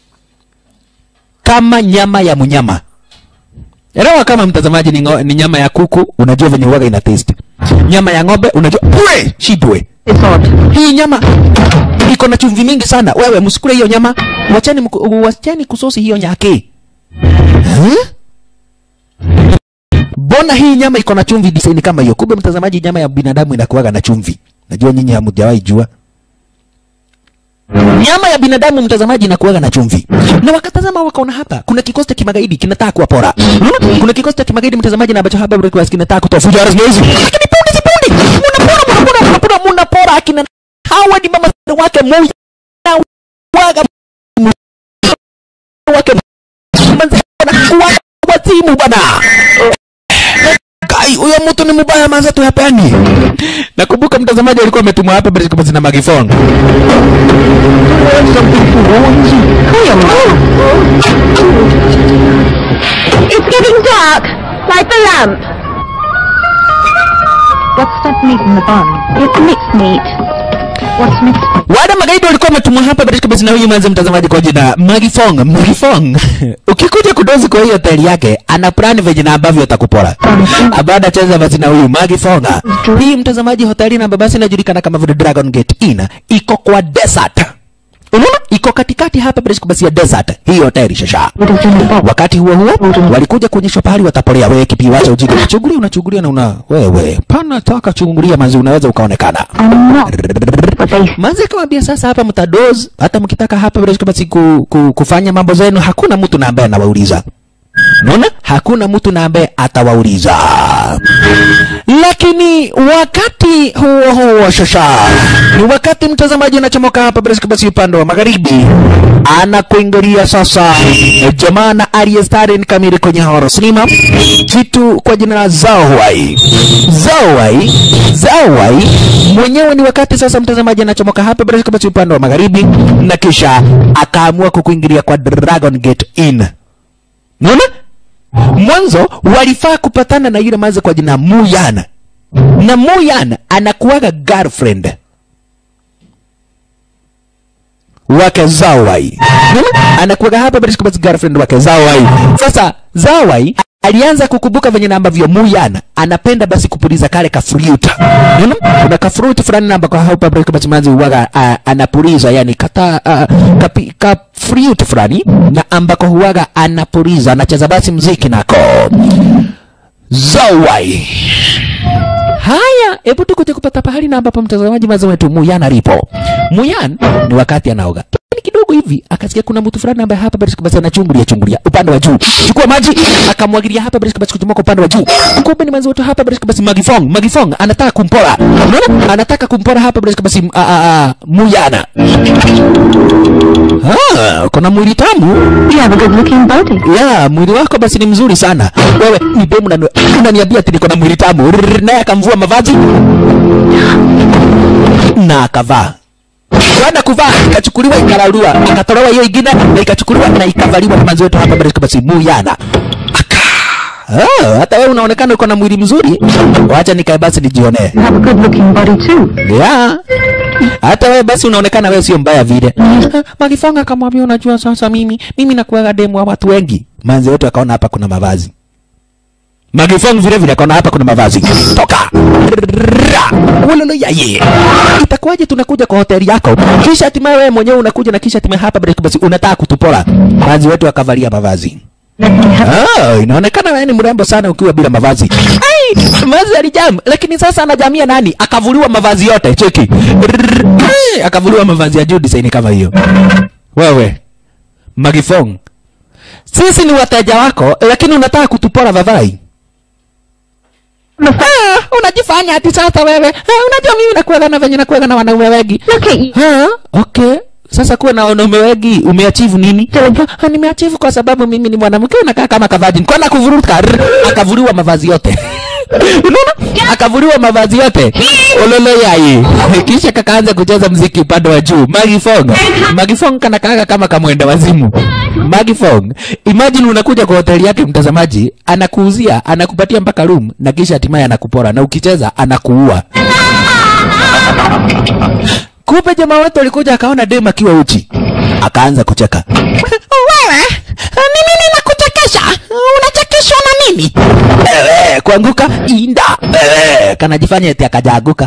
kama nyama ya mnyama. Elewa kama mtazamaji ni, ngo, ni nyama ya kuku, unajua venye uwaga ina taste. Nyama ya ng'ombe unajua pwe shidwe. It's odd. Hii nyama iko na chumvi mingi sana. Wewe msikule hiyo nyama, wachani mku- wachani kusosi hiyo nyake. Huh? Mbona hii nyama iko na chumvi design kama hiyo? Kumbe mtazamaji, nyama ya binadamu inakuwaga na chumvi. Najua nyinyi hamjawahi jua. Nyama ya binadamu mtazamaji inakuwaga na chumvi. Na wakatazama wakaona hapa kuna kikosi cha kimagaidi kinataka kuwapora. Unaona? Kuna kikosi cha kimagaidi mtazamaji na ambacho hapa breakfast kinataka kutoa fujo haraka hizi. Lakini punde si punde. Munapora munapora munapora munapora akina hawa ni mama wake moja. Na waga wake manzi na wazimu bana. Kai, huyo mtu ni mbaya manza tu hapani. Nakumbuka mtazamaji alikuwa ametumwa hapa bila kama zina magifon. It's getting dark. Light the lamp. What's that meat in the bun? It's mixed meat. What's mixed meat? Wale magaidi walikuwa wametumwa hapa bila kama zina huyu manza mtazamaji kwa jina Magifong. Magifong. Ukikuja kudozi kwa hiyo hoteli yake, ana plan venye na ambavyo atakupora. Abada cheza basi na huyu Magifonga. Hii mtazamaji hoteli na babasi inajulikana kama vile Dragon Gate Inn iko kwa desert. Unaona? Iko katikati hapa bila basi ya desert. Hii hoteli shasha. What is in the box? Wakati huo huo walikuja kuonyeshwa pahali watapolea. Wewe kipi, wacha ujinga, unachungulia unachungulia na una wewe pana taka chungulia manzi, unaweza ukaonekana I'm not. But they manzi akamwambia sasa, hapa mtadoz, hata mkitaka hapa bila shaka basi ku, ku, kufanya mambo zenu, hakuna mtu na ambaye anawauliza. Unaona, hakuna mtu na ambaye atawauliza. Lakini wakati huo huo shasha, ni wakati mtazamaji anachomoka hapa bila shaka basi upande wa magharibi, anakuingilia sasa jamaa na aliyestari ni kamili kwenye horror cinema, kitu kwa jina la Zawai. Zawai, Zawai mwenyewe ni wakati sasa mtazamaji anachomoka hapa bila shaka basi upande wa magharibi, na kisha akaamua kukuingilia kwa Dragon Gate Inn. Unaona? Mwanzo walifaa kupatana na yule maze kwa jina Muyan. Na Muyan anakuwaga girlfriend wake Zawai. Unaona? Anakuwaga hapa bila shaka basi girlfriend wake Zawai. Sasa Zawai alianza kukumbuka venye na ambavyo Muyan anapenda basi kupuliza kale kafruit. Unaona? Kuna kafruit fulani na ambako hapa break basi manzi huwaga uh, anapuliza yani kata uh, kapi, ka fruit fulani na ambako huwaga anapuliza anacheza basi mziki nako. Zawai. Haya, hebu tukuje kupata pahali na ambapo mtazamaji mazo wetu Muyan alipo. Muyan ni wakati anaoga. Lakini kidogo hivi akasikia kuna mtu fulani ambaye hapa basi basi anachungulia chungulia upande wa juu. Chukua maji akamwagilia hapa basi basi kuchomoka upande wa juu. Kumbe ni mwanzo wetu hapa basi basi Magifong. Magifong anataka kumpora. Unaona? Anataka kumpora hapa basi basi a, a, a, Muyana. Ah, kuna mwili tamu. You have a good looking body. Ya, mwili wako basi ni mzuri sana. Wewe ni demu na unaniambia ati niko na mwili tamu. Rrrr, Naye akamvua mavazi na akavaa. Baada kuvaa ikachukuliwa ikararua, akatolewa hiyo ingine na ikachukuliwa na ikavaliwa na manzi wetu hapa basi basi Muyana. Aka. Ah, hata wewe unaonekana uko na mwili mzuri. Wacha nikae basi nijionee. You have a good looking body too. Ya. Hata wewe basi unaonekana wewe sio mbaya vile. Magifanga akamwambia unajua sasa mimi mimi nakuaga demu wa watu wengi. Manzi wetu akaona hapa kuna mavazi. Magifong vile vile akaona hapa kuna mavazi. Toka. Wololo yaye. Itakuwaje tunakuja kwa hoteli yako? Kisha hatimaye wewe mwenyewe unakuja na kisha hatimaye hapa break basi unataka kutupora. Manzi wetu akavalia mavazi. Let me have Ah, inaonekana wewe ni mrembo sana ukiwa bila mavazi. Ai, mavazi alijam, lakini sasa anajamia nani? Akavuliwa mavazi yote, cheki. Ai, akavuliwa mavazi ya juu design kama hiyo. Wewe Magifong. Sisi ni wateja wako, lakini unataka kutupora vavai. Ah, unajifanya ati sasa wewe. Ah, unajua mimi nakuaga na venye nakuaga na wanaume wengi. Look at you. Ha? Okay. Sasa kuwa na wanaume wengi umeachieve nini? Ha, nimeachieve kwa sababu mimi ni mwanamke unakaa kama kavajin. Kwa kuvuruka akavuliwa mavazi yote. Unaona? Akavuliwa mavazi yote. Ololo yai. Kisha kakaanza kucheza mziki upande wa juu. Magifong. Magifong kana kaka kama kamwenda wazimu. Magifong. Imagine unakuja kwa hoteli yake mtazamaji, anakuuzia, anakupatia mpaka room na kisha hatimaye anakupora na ukicheza anakuua. Kumbe jamaa wetu alikuja akaona dem akiwa uchi, akaanza kucheka. Wewe ni mimi nakuchekesha? Unachekeshwa na nini? Ewe, kuanguka inda. Ewe, kanajifanya eti akajaanguka.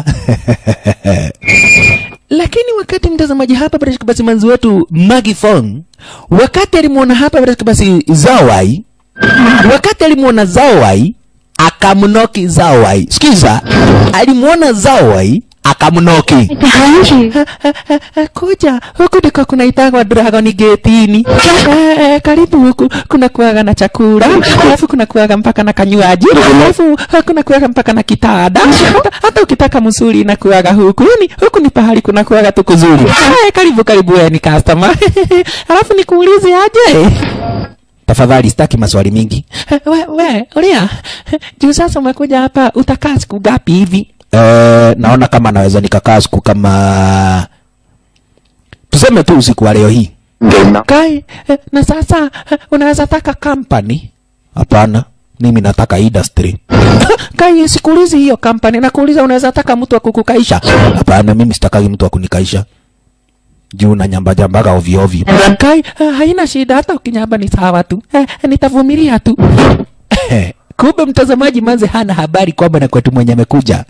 Lakini wakati mtazamaji hapa bila shaka basi manzi wetu Maggie Fong, wakati alimwona hapa bila shaka basi Zawai, wakati alimwona Zawai akamnoki Zawai. Sikiza, alimwona Zawai akamnoki. behind you. kuja huku ndiko kunaitagwa Dragon Gate-ini. Eh, eh, karibu huku kuna kuaga na chakula, alafu kuna kuaga mpaka na kanywaji, alafu eh, kuna kuaga mpaka na kitanda. Hata, hata ukitaka msuri na kuaga huku ni huku ni pahali kuna kuaga tu kuzuri. Eh, karibu karibu wewe ni customer. alafu nikuulize aje? Tafadhali sitaki maswali mingi. We, we, Ulia, juu sasa umekuja hapa utakaa siku ngapi hivi? Eh, naona kama naweza nikakaa siku kama tuseme tu usiku wa leo hii. Kai, eh, na sasa eh, unaweza taka company? Hapana, mimi nataka industry. Kai, sikuulizi hiyo company, nakuuliza unaweza taka mtu wa kukukaisha? Hapana, mimi sitakagi mtu wa kunikaisha juu na nyamba jambaga ovyo ovyo. Kai, eh, haina shida, hata ukinyamba ni sawa tu, eh, nitavumilia tu. Kumbe mtazamaji manze hana habari kwamba na kwetu mwenye amekuja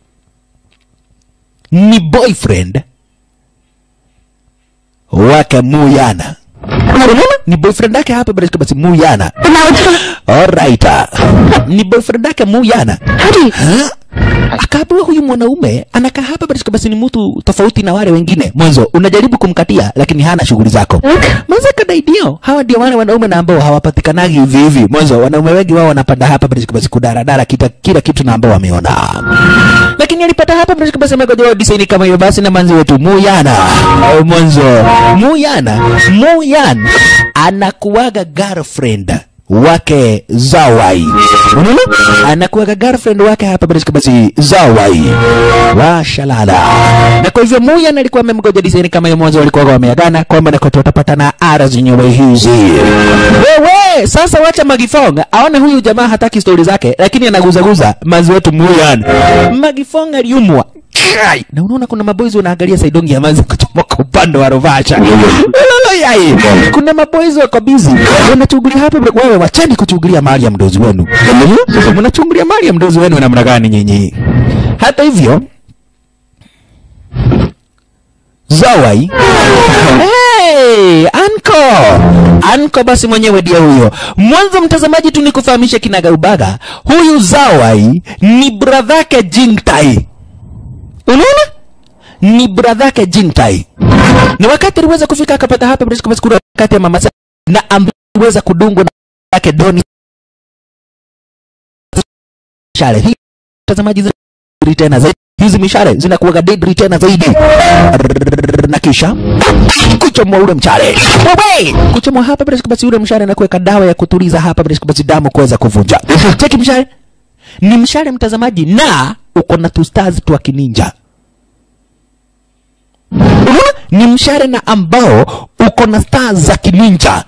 ni boyfriend wake Muyana. Unaona? Ni boyfriend yake hapa basi basi Muyana. Alright. Ni boyfriend yake Muyana. Hadi. Huh? Akaambiwa huyu mwanaume anakaa hapa basi basi ni mtu tofauti na wale wengine. Mwanzo unajaribu kumkatia lakini hana shughuli zako. Mwanzo kadaidio hawa ndio wale wanaume na ambao hawapatikanagi hivi hivi. Mwanzo wanaume wengi wao wanapanda hapa basi basi kudaradara kita, kila kitu na ambao wameona. Lakini alipata hapa basi basi amegojewa design kama hiyo basi na manzi wetu Muyana. Au Mwanzo Muyana, Muyan anakuwaga girlfriend wake Zawai. Unaona? Anakuwaga girlfriend wake hapa basi basi Zawai. Washalala. Na kwa hivyo Muyan alikuwa amemgoja design kama hiyo mwanzo walikuwa wameagana kwamba na kote utapatana ara zenyewe hizi. Wewe sasa wacha Magifong aone huyu jamaa hataki stori zake lakini anaguzaguza manzi wetu Muyan. Magifong aliumwa Kai! na unaona kuna maboys wanaangalia saidongi amaze kuchomoka upande wa rovasha Lolo yai kuna maboys wako busy wanachungulia hapa wewe wacheni kuchungulia mali ya mdozi wenu sasa mnachungulia mali ya mdozi wenu namna gani nyinyi hata hivyo Zawai Hey, Anko Anko basi mwenyewe ndiye huyo. Mwanzo mtazamaji tu nikufahamishe kinaga ubaga, huyu Zawai ni bradhake Jingtai. Unaona? Ni bradhake Jingtai. Na wakati aliweza kufika akapata hapa bila basi kuna wakati ya mama Sa- na ameweza kudungwa na yake Doni Shale. Hii mtazamaji zina tena zaidi. Hizi mishale zinakuwa deadly tena zaidi na kisha kuchomwa ule mshale Wewe! kuchomwa hapa bila shaka basi ule mshale na kuweka dawa ya kutuliza hapa bila shaka basi damu kuweza kuvunja cheki mshale ni mshale mtazamaji na uko na two stars twa kininja Unaona? ni mshale na ambao uko na stars za kininja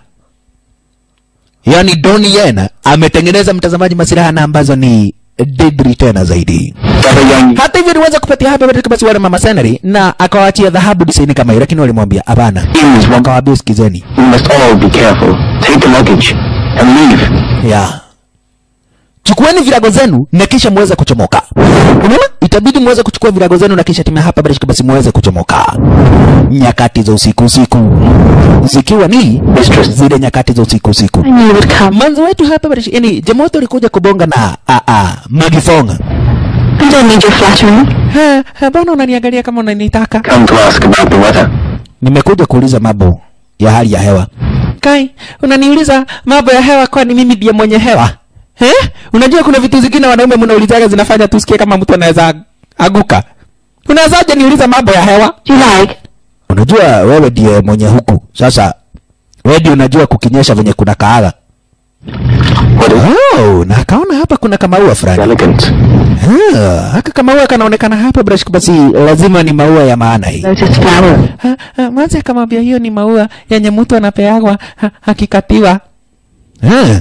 yaani Donnie Yen ametengeneza mtazamaji masilaha na ambazo ni deadly tena zaidi hata hivyo aliweza kupatia hapa katika basi wale mama senari na akawaachia dhahabu disaini kama hiyo, lakini walimwambia hapana, wakawaambia sikizeni, We must all be careful. Take the luggage and leave. ya chukueni virago zenu na kisha muweze kuchomoka. Unaona, itabidi muweze kuchukua virago zenu na kisha timia hapa basi basi muweze kuchomoka. Nyakati za usiku usiku zikiwa ni zile nyakati za usiku usiku. I knew you would come. Manzo wetu hapa basi, yani Jamoto alikuja kubonga na a a Magifonga. I don't need your flattering. Ha, ha, bwana unaniangalia kama unanitaka. Come to ask about the weather. Nimekuja kuuliza mambo ya hali ya hewa. Kai, unaniuliza mambo ya hewa kwani mimi ndiye mwenye hewa? Eh? Unajua kuna vitu zingine wanaume mnaulizaga zinafanya tusikie kama mtu anaweza aguka. Unawezaje niuliza mambo ya hewa? Do you like? Unajua wewe ndiye mwenye huku. Sasa wewe ndiye unajua kukinyesha venye kuna kaaga. What is Oh, na akaona hapa kuna kamaua fulani. elegant? Ah, haka kamaua kanaonekana hapa bila shaka basi lazima ni maua ya maana hii. Lotus flower. Ha, ha, Mwanza akamwambia hiyo ni maua yenye mtu anapeagwa ha, akikatiwa. Eh.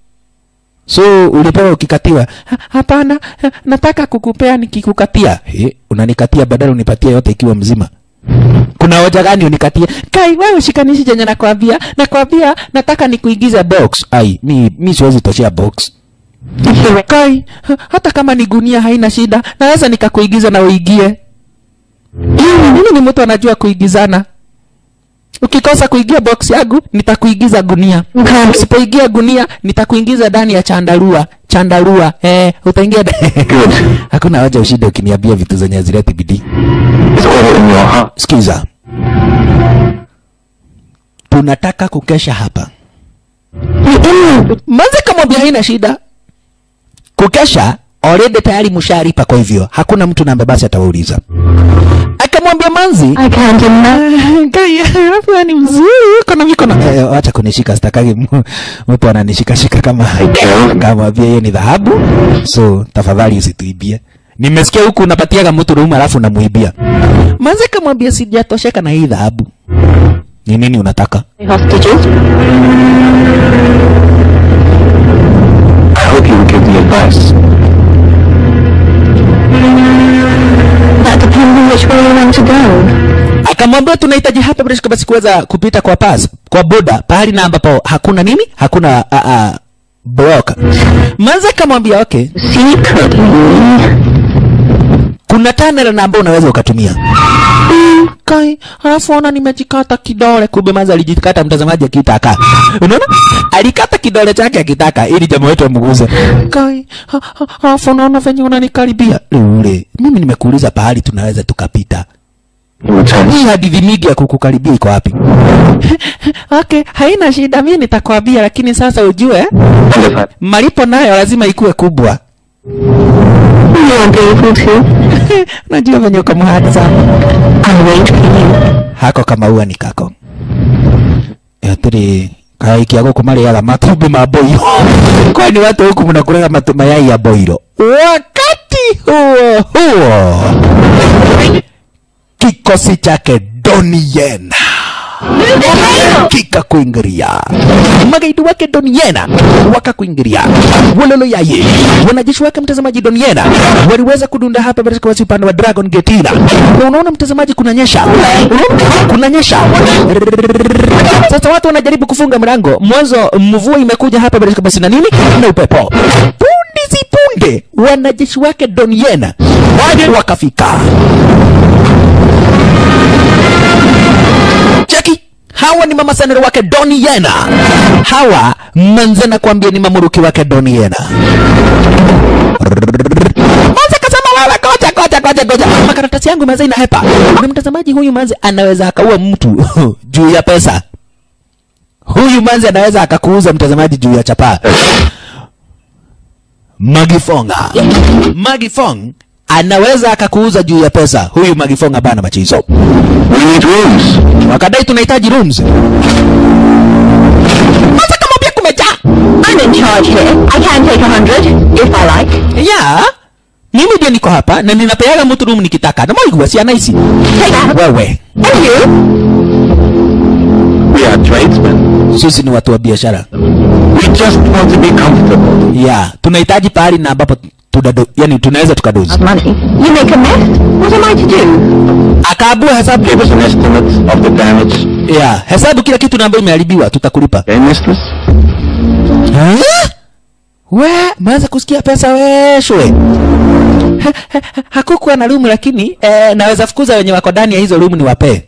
So ulipewa ukikatiwa? Ha, Hapana, ha, nataka kukupea nikikukatia. Eh, unanikatia badala unipatie yote ikiwa mzima. Kuna hoja gani unikatie? Kai, wewe shikanishi chenye nakwambia. Nakwambia nataka nikuigize box. Ai, mi mi siwezi toshea box. If you're Kai, ha, hata kama ni gunia haina shida. Naweza nikakuigiza na uigie. Mimi ni mtu anajua kuigizana. Ukikosa kuigia box yangu, nitakuigiza gunia. Okay. Usipoigia gunia, nitakuingiza ndani ya chandarua. Chandarua. Eh, utaingia ndani. Good. Hakuna haja ushinde ukiniambia vitu zenye hazileti bidii. It's all in your heart. Sikiza. Tunataka kukesha hapa. Manze kamwambia haina shida. Kukesha already tayari msharipa, kwa hivyo hakuna mtu namba basi atawauliza. Akamwambia Manzi, I can't imagine. Kai, hapo ni mzuri, uko na mikono. Eh, acha kunishika, sitakagi mu- mtu ananishika shika kama kama pia hiyo ni dhahabu. So tafadhali usituibie. Nimesikia huku unapatiaga mtu rumu alafu unamuibia. Manze kamwambia sijatosheka na hii dhahabu. Ni nini unataka? Hostages. I hope you will give the advice. That depends on which way you want to go. Akamwambia tunahitaji hapa bila shaka basi kuweza kupita kwa pass, kwa boda, pahali na ambapo hakuna nini? Hakuna a a block. Manze akamwambia okay, Secretly. kuna tunnel na ambao unaweza ukatumia. Kai, halafu ona nimejikata kidole, kumbe Manze alijikata mtazamaji akitaka. Unaona? Alikata kidole chake akitaka ili jamaa wetu amguze. Kai, ha- ha- halafu unaona venye unanikaribia. Ule, mimi nimekuuliza pahali tunaweza tukapita. He returns. Hii hadithi mingi ya kukukaribia iko wapi? okay, haina shida, mimi nitakwambia, lakini sasa ujue And if I malipo nayo lazima ikuwe kubwa. You are beautiful too. Unajua venye uko mhadi sana. I'll wait for you. hako kamaua ni kako atiri kaikia guku mariaga matumbĩ ma boiro kwani watu huku mnakulaga matu mayai ya boiro wakati huo huo kikosi chake Donnie Yen kikakuingiria magaidi wake Doniena wakakuingiria wololo yaye wanajeshi wake mtazamaji Doniena waliweza kudunda hapa katika wasi upande wa Dragon Gate ila na unaona mtazamaji kunanyesha Unaona? kunanyesha sasa watu wanajaribu kufunga mlango mwanzo mvua imekuja hapa katika basi na nini na upepo punde si punde wanajeshi wake Doniena wakafika cheki hawa ni mama sanero wake Doni Yena. Hawa manzana kuambia ni mamuruki wake Doni Yena. Manze kasema wewe koja koja koja koja. Makaratasi yangu manze inahepa. Na mtazamaji huyu manze anaweza akaua mtu juu ya pesa. Huyu manze anaweza akakuuza mtazamaji juu ya chapaa. Magifonga. Magifong anaweza akakuuza juu ya pesa. Huyu Magifonga bana machizo. We need rooms. wakadai tunahitaji rooms. Sasa kama pia kumejaa I'm in charge here. I can take a hundred, if I like. ya mimi ndio niko hapa na ninapeaga mtu room nikitaka na maigua si anaisi Take that. wewe. And you? We are tradesmen. Sisi ni watu wa biashara We just want to be comfortable. ya tunahitaji pahali na ambapo tudado, yani tunaweza tukadozi. Money. You make a mess? What am I to do? Akaabua hesabu Give us an estimate of the damage. ya hesabu kila kitu na ambayo imeharibiwa tutakulipa. Okay, mistress? Ha? We, maanza kusikia pesa we shwe. Ha- ha- ha- Hakukuwa na rumu lakini eh, naweza fukuza wenye wako ndani ya hizo rumu ni wapee.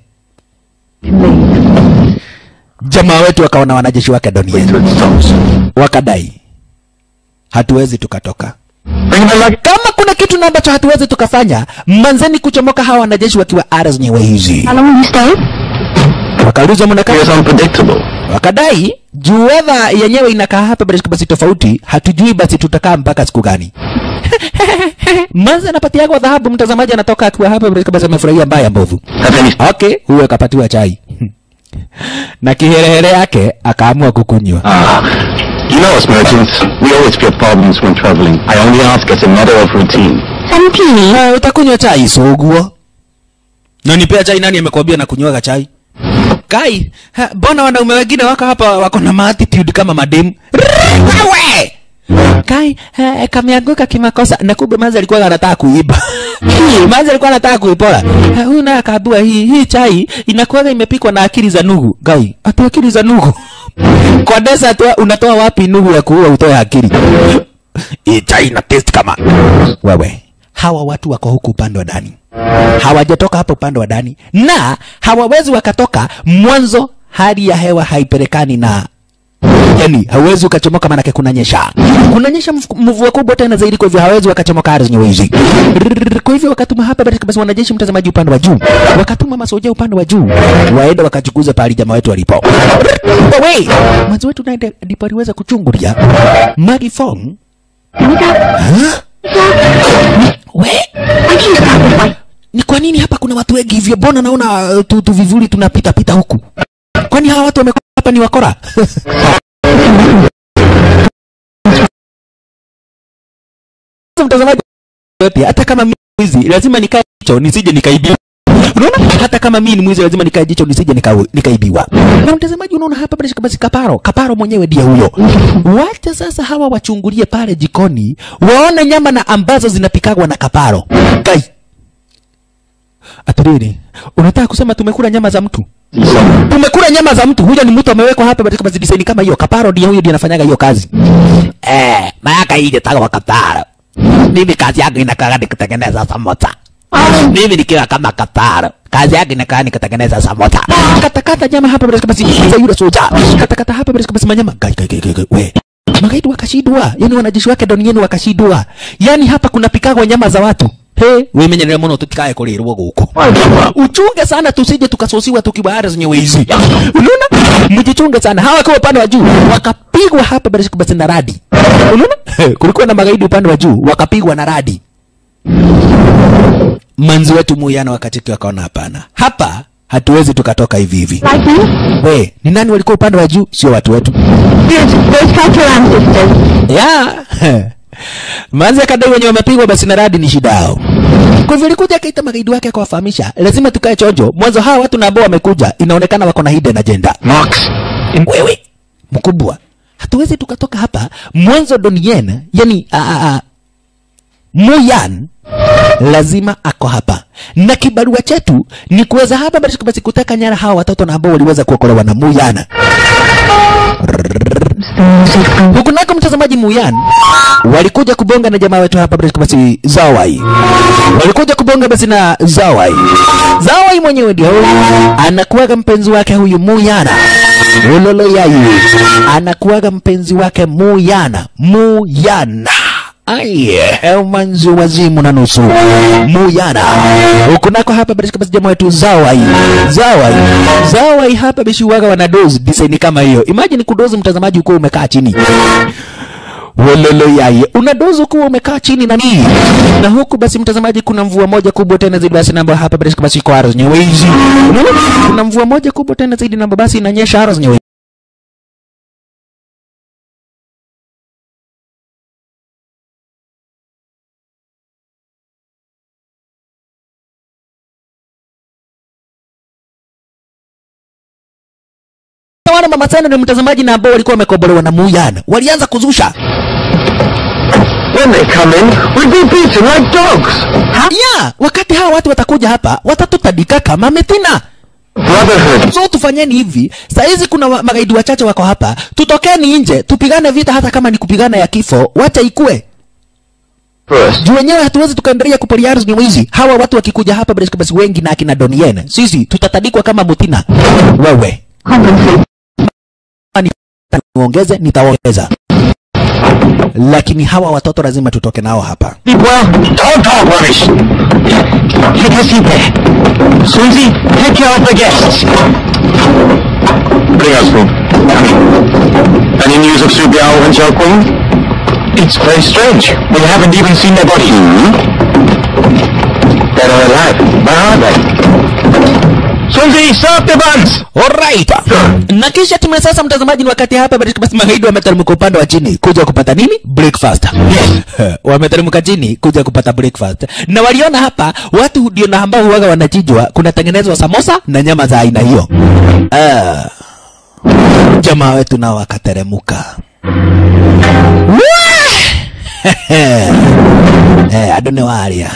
Jamaa wetu wakaona wanajeshi wake Wait doniani till it stops. wakadai hatuwezi tukatoka. Bring the luggage. Kama kuna kitu na ambacho hatuwezi tukafanya, manzeni kuchomoka hawa wanajeshi wakiwa ara zenyewe hizi. How long will you stay? Wakaulizwa mnakaa It's unpredictable. wakadai juu wedha yenyewe inakaa hapa basi basi tofauti, hatujui basi tutakaa mpaka siku gani. Manza anapatiagwa dhahabu, mtazamaji anatoka akiwa hapa basi basi amefurahia mbaya mbovu. Have any Okay, huyo akapatiwa chai na kiherehere yake akaamua kukunywa. Ah, you know us merchants. We always get problems when traveling. I only ask as a matter of routine. Seventeen. Uh, utakunywa chai soguo? Na nipea chai, nani amekwambia na kunywaga chai? Kai, ha, mbona wanaume wengine wako hapa wako na attitude kama mademu? Wewe! Kai, ha, kameanguka kimakosa na kumbe manzi alikuwa anataka kuiba. manzi alikuwa anataka kuipora. Ha, Huyu naye akaambiwa hii hii chai inakuwa imepikwa na akili za nugu. Gai, ati akili za nugu. Kwa desa tu unatoa wapi nugu ya kuua utoe akili? Hii chai ina taste kama wewe. Hawa watu wako huku upande wa ndani, hawajatoka hapa upande wa ndani, na hawawezi wakatoka mwanzo. Hali ya hewa haipelekani na yani, hawezi ukachomoka, maanake kunanyesha, kunanyesha mf- mvua kubwa tena zaidi, kwa hivyo hawezi wakachomoka ardhi zenyewe hizi. Rrrr, Kwa hivyo wakatuma hapa basi basi wanajeshi, mtazamaji, upande wa juu, wakatuma masoja upande wa juu, waende wakachukuza pahali jamaa wetu walipo. Rrrr, we mwanzo wetu naye ndipo aliweza kuchungulia Maggie Fong we I can start this way. ni kwa nini hapa kuna watu wengi hivyo? Mbona naona uh, tu, tu vivuli tunapita pita huku? Kwani hawa watu wamekuwa hapa ni wakora? Sasa mtazamaji yote, hata kama mimi ni mwizi lazima nikae jicho nisije nikaibiwa. Unaona, hata kama mimi ni mwizi lazima nikae jicho nisije nika- nikaibiwa. Na mtazamaji, unaona hapa basi basi kaparo, kaparo mwenyewe ndiye huyo. Wacha sasa hawa wachungulie pale jikoni, waone nyama na ambazo zinapikagwa na kaparo. Kai, Atiriri, unataka kusema tumekula nyama za mtu? Some Tumekula nyama za mtu. Huyo ni mtu amewekwa hapa katika design kama hiyo. Kaparo ndiye huyo ndiye anafanyaga hiyo kazi. Eh, mayaka hii ndio wa kaparo. Mimi kazi yangu inakaa ni kutengeneza samosa. Mimi nikiwa kama kaparo. Kazi yangu inakaa ni kutengeneza samosa. Katakata nyama hapa katika basi za yule soja. Katakata hapa katika basi manyama. Gai gai gai gai, gai. We. Magaidi wakashindwa. Yaani wanajeshi wake ndani yenu wakashindwa. Yaani hapa kuna pikagwa nyama za watu. He, wimenyerera muno tutikae kurirwo guku uchunge sana tusije tukasosiwa tukiwa ara zenye wizi unaona mjichunge sana hawa kwa upande wa juu wakapigwa hapa basi basi na radi unaona kulikuwa na magaidi upande wa juu wakapigwa na radi manzi wetu muyana wakati wakaona hapana hapa hatuwezi tukatoka hivi hivi Like me? we ni nani walikuwa upande wa juu sio watu wetu Good. Those Catalan sisters. ya manzi akadai wenye wamepigwa basi na radi ni shida yao kwa hivyo alikuja akaita magaidi wake akawafahamisha lazima tukae chonjo mwanzo hawa watu na ambao wamekuja inaonekana wako na hidden agenda Marks. wewe mkubwa hatuwezi tukatoka hapa mwanzo donien yani a, a, a, muyan lazima ako hapa na kibarua chetu ni kuweza hapa basi basi kuteka nyara hawa watoto na ambao waliweza kuokolewa na muyan huku nako mtazamaji muyan walikuja kubonga na jamaa wetu hapa basi basi zawai walikuja kubonga basi na zawai zawai mwenyewe ndio anakuwaga mpenzi wake huyu muyana ulolo yayi anakuwaga mpenzi wake muyana muyana Aye, umanzi wazimu na nusu muyana huku nako hapa basi basi jamaa wetu zawai zawai zawai hapa bishi waga wana dozi design kama hiyo imagine kudozi mtazamaji uko umekaa chini Wololo yaye unadozi ukiwa umekaa chini na nini na huku basi mtazamaji kuna mvua moja kubwa tena zaidi basi namba hapa basi basi kwa ardhi nyewezi unaona kuna mvua moja kubwa tena zaidi namba basi inanyesha ardhi nyewezi wana mama sana ni mtazamaji na ambao walikuwa wamekobolewa na muyana walianza kuzusha When they come in, we'll be beaten like dogs. ya wakati hawa watu watakuja hapa watatutadika kama metina Brotherhood. so tufanyeni hivi sahizi kuna wa- magaidi wachache wako hapa tutokeni nje tupigane vita hata kama ni kupigana ya kifo wacha ikue First. juu wenyewe hatuwezi tukaendelea kuporia ardhi ni wizi hawa watu wakikuja hapa basi basi wengi na akina donien sisi tutatadikwa kama mutina wewe Compensate. niongeze nitaongeza lakini hawa watoto lazima tutoke nao hapa Keep well. Don't talk rubbish. Take a seat there. Susie, take care of the guests. Bring us food. Any news of Su Biao and Xiao Qing? It's very strange. We haven't even seen their bodies. Hmm? Dead or alive? Where are they? Susie, serve the buns! Alright. Na kisha tume sasa mtazamaji ni wakati hapa basi basi magaidi wameteremka upande wa chini kuja kupata nini? Breakfast. Yes. wameteremka chini kuja kupata breakfast. Na waliona hapa watu ndio na ambao huwaga wanachinjwa kunatengenezwa samosa na nyama za aina hiyo. Ah. Jamaa wetu nao wakateremka. Eh, adone waria.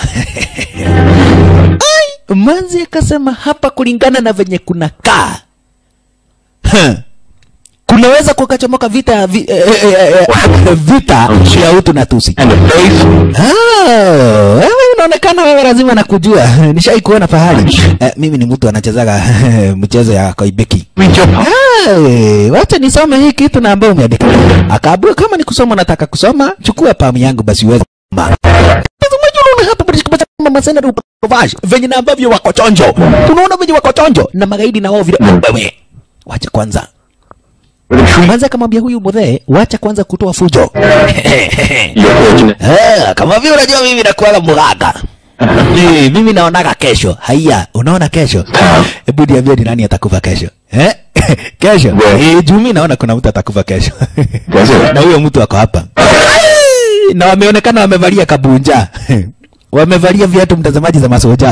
Ai, manzi akasema hapa kulingana na venye kuna kaa Huh. kunaweza kukachomoka vita ya vi, eh, eh, eh, eh, vita ya utu na tusi And the face? Ah, wewe unaonekana wewe lazima nakujua nishai kuona fahari eh, mimi ni mtu anachezaga mchezo ya koibeki Read your pa- Hey, wacha nisome hii kitu na ambayo umeandika. Akaambiwa kama ni kusoma nataka kusoma, chukua pamu yangu basi uweze kusoma. Unajua hapa basi kupata mama sana ndio upavaje. Venye na ambavyo wako chonjo. Tunaona venye wako chonjo na magaidi na wao vile. Wewe. Wacha kwanza. With a tree? Kwanza akamwambia huyu mzee, wacha kwanza kutoa fujo. You're fortunate. Eh, kama vile unajua mimi nakuaga mganga. Eh, mimi naonaga kesho. Haya, unaona kesho? Hebu niambie ni nani atakufa kesho? Eh? kesho? Yeah. Eh, juu mimi naona kuna mtu atakufa kesho. Does it? na huyo mtu ako hapa. na wameonekana wamevalia kabunja. wamevalia viatu mtazamaji za masoja.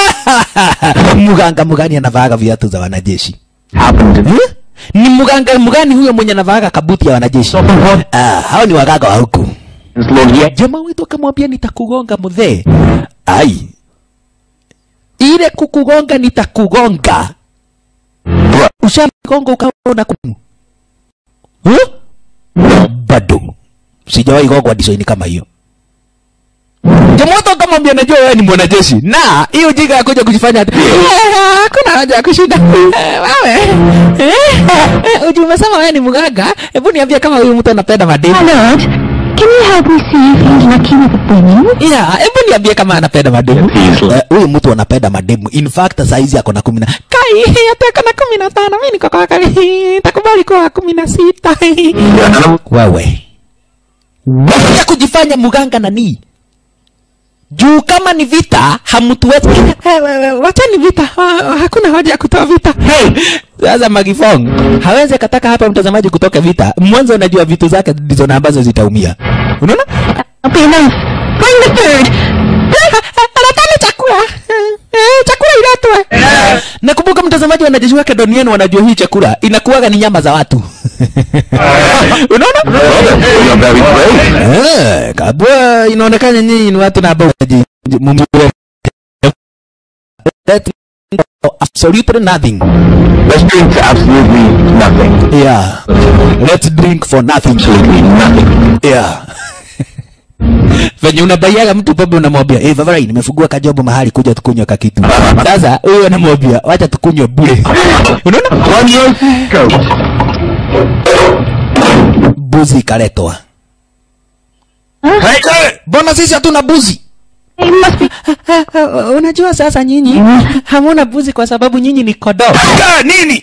mganga mgani anavaaga viatu za wanajeshi? Happened. Eh? Ni mganga mgani huyo mwenye anavaaga kabuti ya wanajeshi? Ah, hao ni waganga wa huku. It's Lord Ye. Jamaa wetu akamwambia nitakugonga mzee. Ai. Ile kukugonga nitakugonga. Ushagonga ukaona kumu. Huh? Bado. Sijawahi gongwa design kama hiyo. Jamaa wetu akamwambia najua wewe ni mwanajeshi. Na hiyo jiga ya kuja kujifanya ati, "Eh, hakuna haja ya kushinda. Eh, Wewe. Eh, eh, ujue umesema wewe ni mganga. Hebu niambie kama huyu mtu anapenda madeni. My lord, can you help me see if he's lucky with the bringing? Yeah, hebu niambie kama anapenda mademu. Easily. Eh, Huyu mtu anapenda mademu. In fact saizi ako na kumi na kai hata ako na kumi na tano. Mimi niko kwa kali. Takubali kwa kumi na sita. Wewe. Wacha kujifanya mganga nani? Juu kama ni vita hamtuwezi. Eh, wewe, Wacha ni vita. Ah, Hakuna haja ya kutoa vita. Hey, sasa Magifong hawezi akataka hapa mtazamaji kutoka vita. Mwanzo unajua vitu zake ndizo na ambazo zitaumia. Unaona? be enough. Bring the food. anataka chakula Eh, chakula iletwe nakumbuka mtazamaji wanajeshi wake doniani wanajua hii chakula inakuwaga ni nyama za watu unaona You are very brave. Eh, kabwa inaonekana nyinyi ni watu na ambao mnaji- mumwe- that absolutely nothing Let's drink to absolutely nothing. yeah let's drink for nothing Absolutely nothing. yeah venye unabaiaga mtu pombe unamwambia hey, vavarai nimefungua kajobo mahali kuja tukunywe kakitu sasa huyo anamwambia wacha tukunywe bure unaona One roast goat. buzi ikaletwa mbona sisi hatuna buzi You must be... unajua sasa nyinyi hamuna buzi kwa sababu nyinyi ni kodoo nini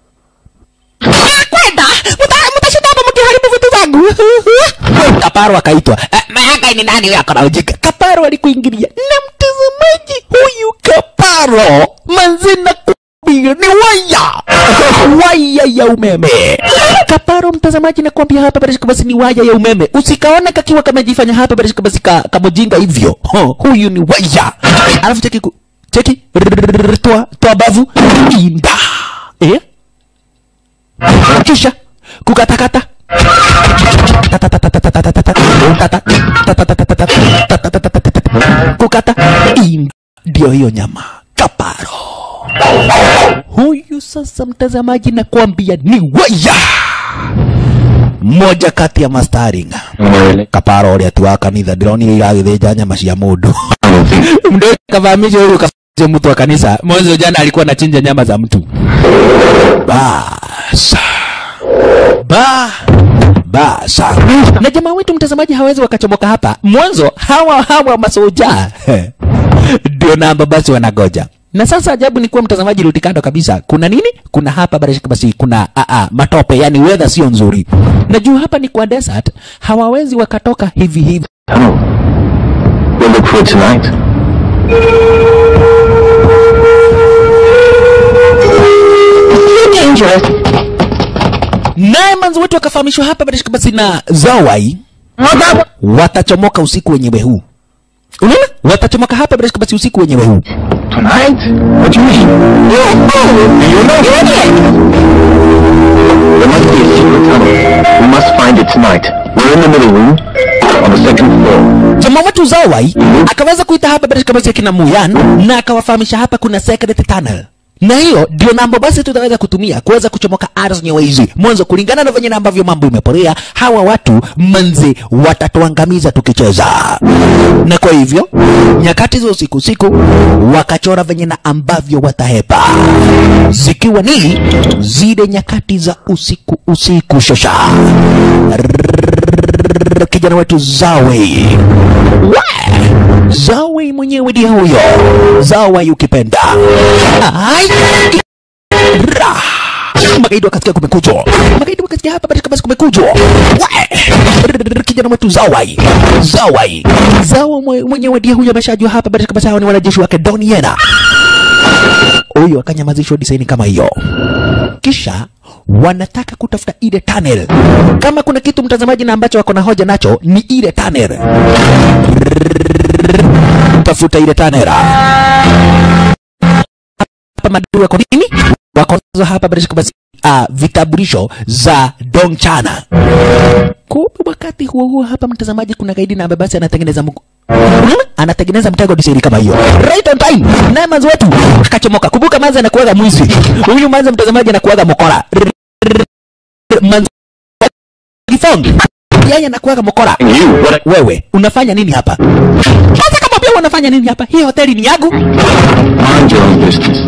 kwenda mtashinda hapa mkiharibu vitu zangu kaparo akaitwa "Eh, mahaka ni nani huyo akona ujika kaparo alikuingilia na mtazamaji huyu kaparo manzina kuambia ni waya waya ya umeme kaparo mtazamaji nakwambia hapa barishika basi ni waya ya umeme usikaona kakiwa kamejifanya hapa barishika basi ka, kamojinga hivyo Ho, huyu ni waya alafu cheki ku, cheki Rrrr, toa toa bavu inda eh kisha kukatakata kukata inda ndio hiyo nyama kaparo huyu sasa mtazamaji nakwambia ni waya mmoja kati ya mastaringa kaparo ũrĩa ti wa kanitha ndĩronire iragĩthĩnja nyama cia mũndũ mndu kavamisha huyu kafamisha mtu wa kanisa mwanzo jana alikuwa anachinja nyama za mtu basa ba basa na jamaa wetu mtazamaji hawezi wakachomoka hapa mwanzo hawa hawa masoja ndio namba basi wanagoja na sasa ajabu ni kuwa mtazamaji rudi kando kabisa kuna nini kuna hapa barashika basi kuna a -a, matope yani weather sio nzuri na juu hapa ni kwa desert hawawezi wakatoka hivi hivi Oh. We'll look for it tonight. Too dangerous. naye manzi wetu wakafahamishwa hapa barashika basi na zawai watachomoka usiku wenyewe huu unaona watachomoka hapa barashika basi usiku wenyewe huu Tonight? What do you mean? You're a fool! You know There must be a secret tunnel. We must find it tonight. We're in the middle room, on the second floor. jamaa wetu zawai akaweza kuita hapa barashika basi akina muyan na akawafahamisha hapa kuna secret tunnel na hiyo ndio mambo basi tutaweza kutumia kuweza kuchomoka ardhi nyewe hizi mwanzo kulingana na venye na ambavyo mambo imeporea hawa watu manzi watatuangamiza tukicheza na kwa hivyo nyakati za usiku usiku wakachora venye na ambavyo watahepa zikiwa ni zile nyakati za usiku usiku shosha Rrrr, kijana wetu Zawe We! Zawe mwenyewe ndiye huyo Zawe ukipenda Ai! Ra! magaidi wakasikia kumekujwa magaidi wakasikia hapa katika basi kumekujwa We! Rrrr, kijana wetu Zawai Zawai Zawa mwe- mwenyewe ndiye huyo ameshajua hapa katika basi hao ni wanajeshi wake Doniena huyo akanyamazishwa disaini kama hiyo kisha wanataka kutafuta ile tunnel. Kama kuna kitu mtazamaji na ambacho wako na hoja nacho ni ile tunnel. Tafuta ile tunnel. Hapa madui wako nini? Wako nazo hapa bila shaka basi uh, vitambulisho za Dongchana. Kumbe wakati huo huo hapa mtazamaji, kuna gaidi na ambaye basi anatengeneza mgu Unaona? anatengeneza mtego diseri kama hiyo right on time naye manzi wetu akachomoka kumbuka manzi anakuaga mwizi huyu manzi mtazamaji anakuaga mokora manzi Gifong yeye anakuaga mokora You, what a... wewe unafanya nini hapa sasa kama pia unafanya nini hapa hii hoteli ni yangu Mind your own business.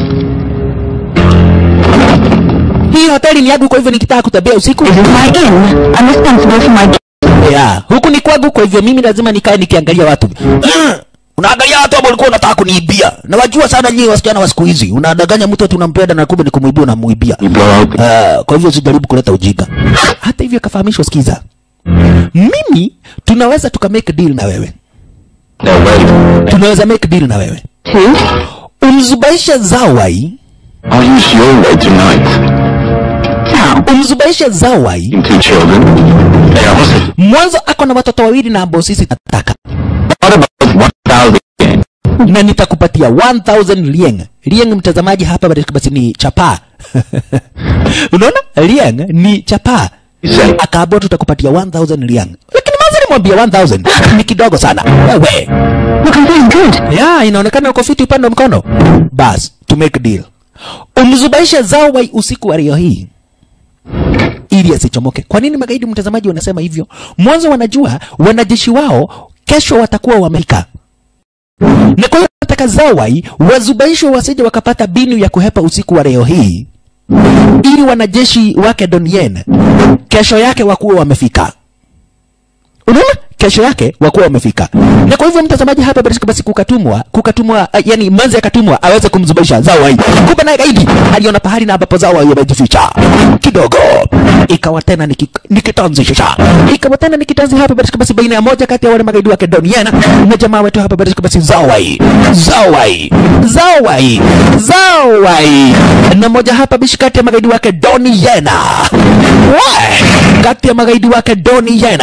hii hoteli ni yangu kwa hivyo nikitaka kutembea usiku This is my inn. I'm responsible for my guests. yeah. huku ni kwangu kwa hivyo mimi lazima nikae nikiangalia watu unaangalia watu ambao ulikuwa unataka kuniibia na wajua sana nyinyi wasichana wa siku hizi unadanganya mtu ati unampenda na kumbe ni kumuibia unamuibia You blow out the... uh, kwa hivyo usijaribu kuleta ujinga hata hivyo akafahamishwa sikiza mimi tunaweza tuka make deal na wewe No, wait. tunaweza make deal na wewe Two. umzubaisha zawai I'll use your way tonight. Now, umzubaishe zawai Two children. They are hostages. mwanzo ako na watoto wawili na ambao sisi nataka What about 1,000 yen? na nitakupatia 1000 lieng lieng mtazamaji hapa basi basi ni chapa unaona lieng ni chapa You say, akaambia tutakupatia 1000 lieng lakini mwanzo nimwambia 1000 ni kidogo sana wewe Look, I'm very good. ya inaonekana uko fiti upande wa mkono bas to make deal umzubaishe zawai usiku wa leo hii ili asichomoke kwa nini magaidi mtazamaji wanasema hivyo mwanzo wanajua wanajeshi wao kesho watakuwa wamefika na kwa hiyo nataka zawai wazubaishwe wasije wakapata binu ya kuhepa usiku wa leo hii ili wanajeshi wake Donyen kesho yake wakuwa wamefika unaona kesho yake wakuwa wamefika na kwa hivyo mtazamaji hapa basi basi kukatumwa kukatumwa uh, yani manzi akatumwa aweze kumzubaisha zawai kumbe naye gaidi aliona pahali na ambapo zawai amejificha kidogo ikawa tena ni ki- ni kitanzi shisha ikawa tena ni kitanzi hapa basi basi baina ya moja kati ya wale magaidi wake Doniana na jamaa wetu hapa basi basi zawai zawai zawai zawai na moja hapa bishi kati ya magaidi wake Doniana Wai! kati ya magaidi wake Doniana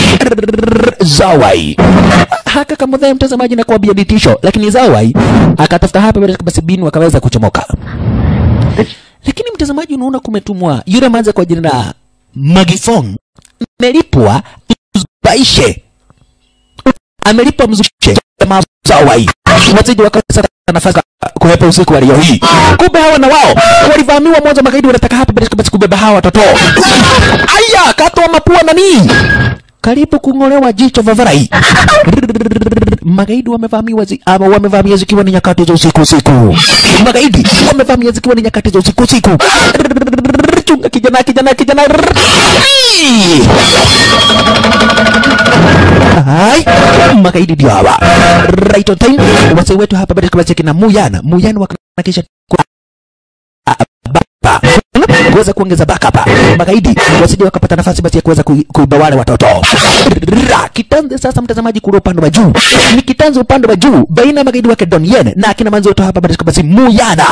Zawai haka kamudhae mtazamaji na kuambia ditisho, lakini Zawai akatafuta hapa basi basi binu akaweza kuchomoka. Lakini mtazamaji, unaona kumetumwa yule manza kwa jina la Magifong, amelipwa mzubaishe, amelipwa mzushe jamaa Zawai wasije wakasa nafasi kuhepa usiku wa leo hii. Kumbe hawa na wao walivamiwa mwanzo, magaidi wanataka hapa basi basi kubeba hawa watoto. Aya, katwa mapua nani? karibu kung'olewa jicho vavarai. Magaidi wamevamiwa zi, ama wamevamia zikiwa ni nyakati za usiku usiku. Magaidi wamevamia zikiwa ni nyakati za usiku usiku. Chunga kijana kijana kijana. Hai, magaidi ndio hawa. Right on time. Wazee wetu hapa bado kama kina Muyana. Muyana wakanakisha bapa kuweza kuongeza backup magaidi wasije wakapata nafasi basi ya kuweza kui- kuiba wale watoto Ra, kitanze sasa mtazamaji kule upande wa juu ni kitanze upande wa juu baina ya magaidi wake Don Yen na akina manzi wetu hapa basi basi Muyana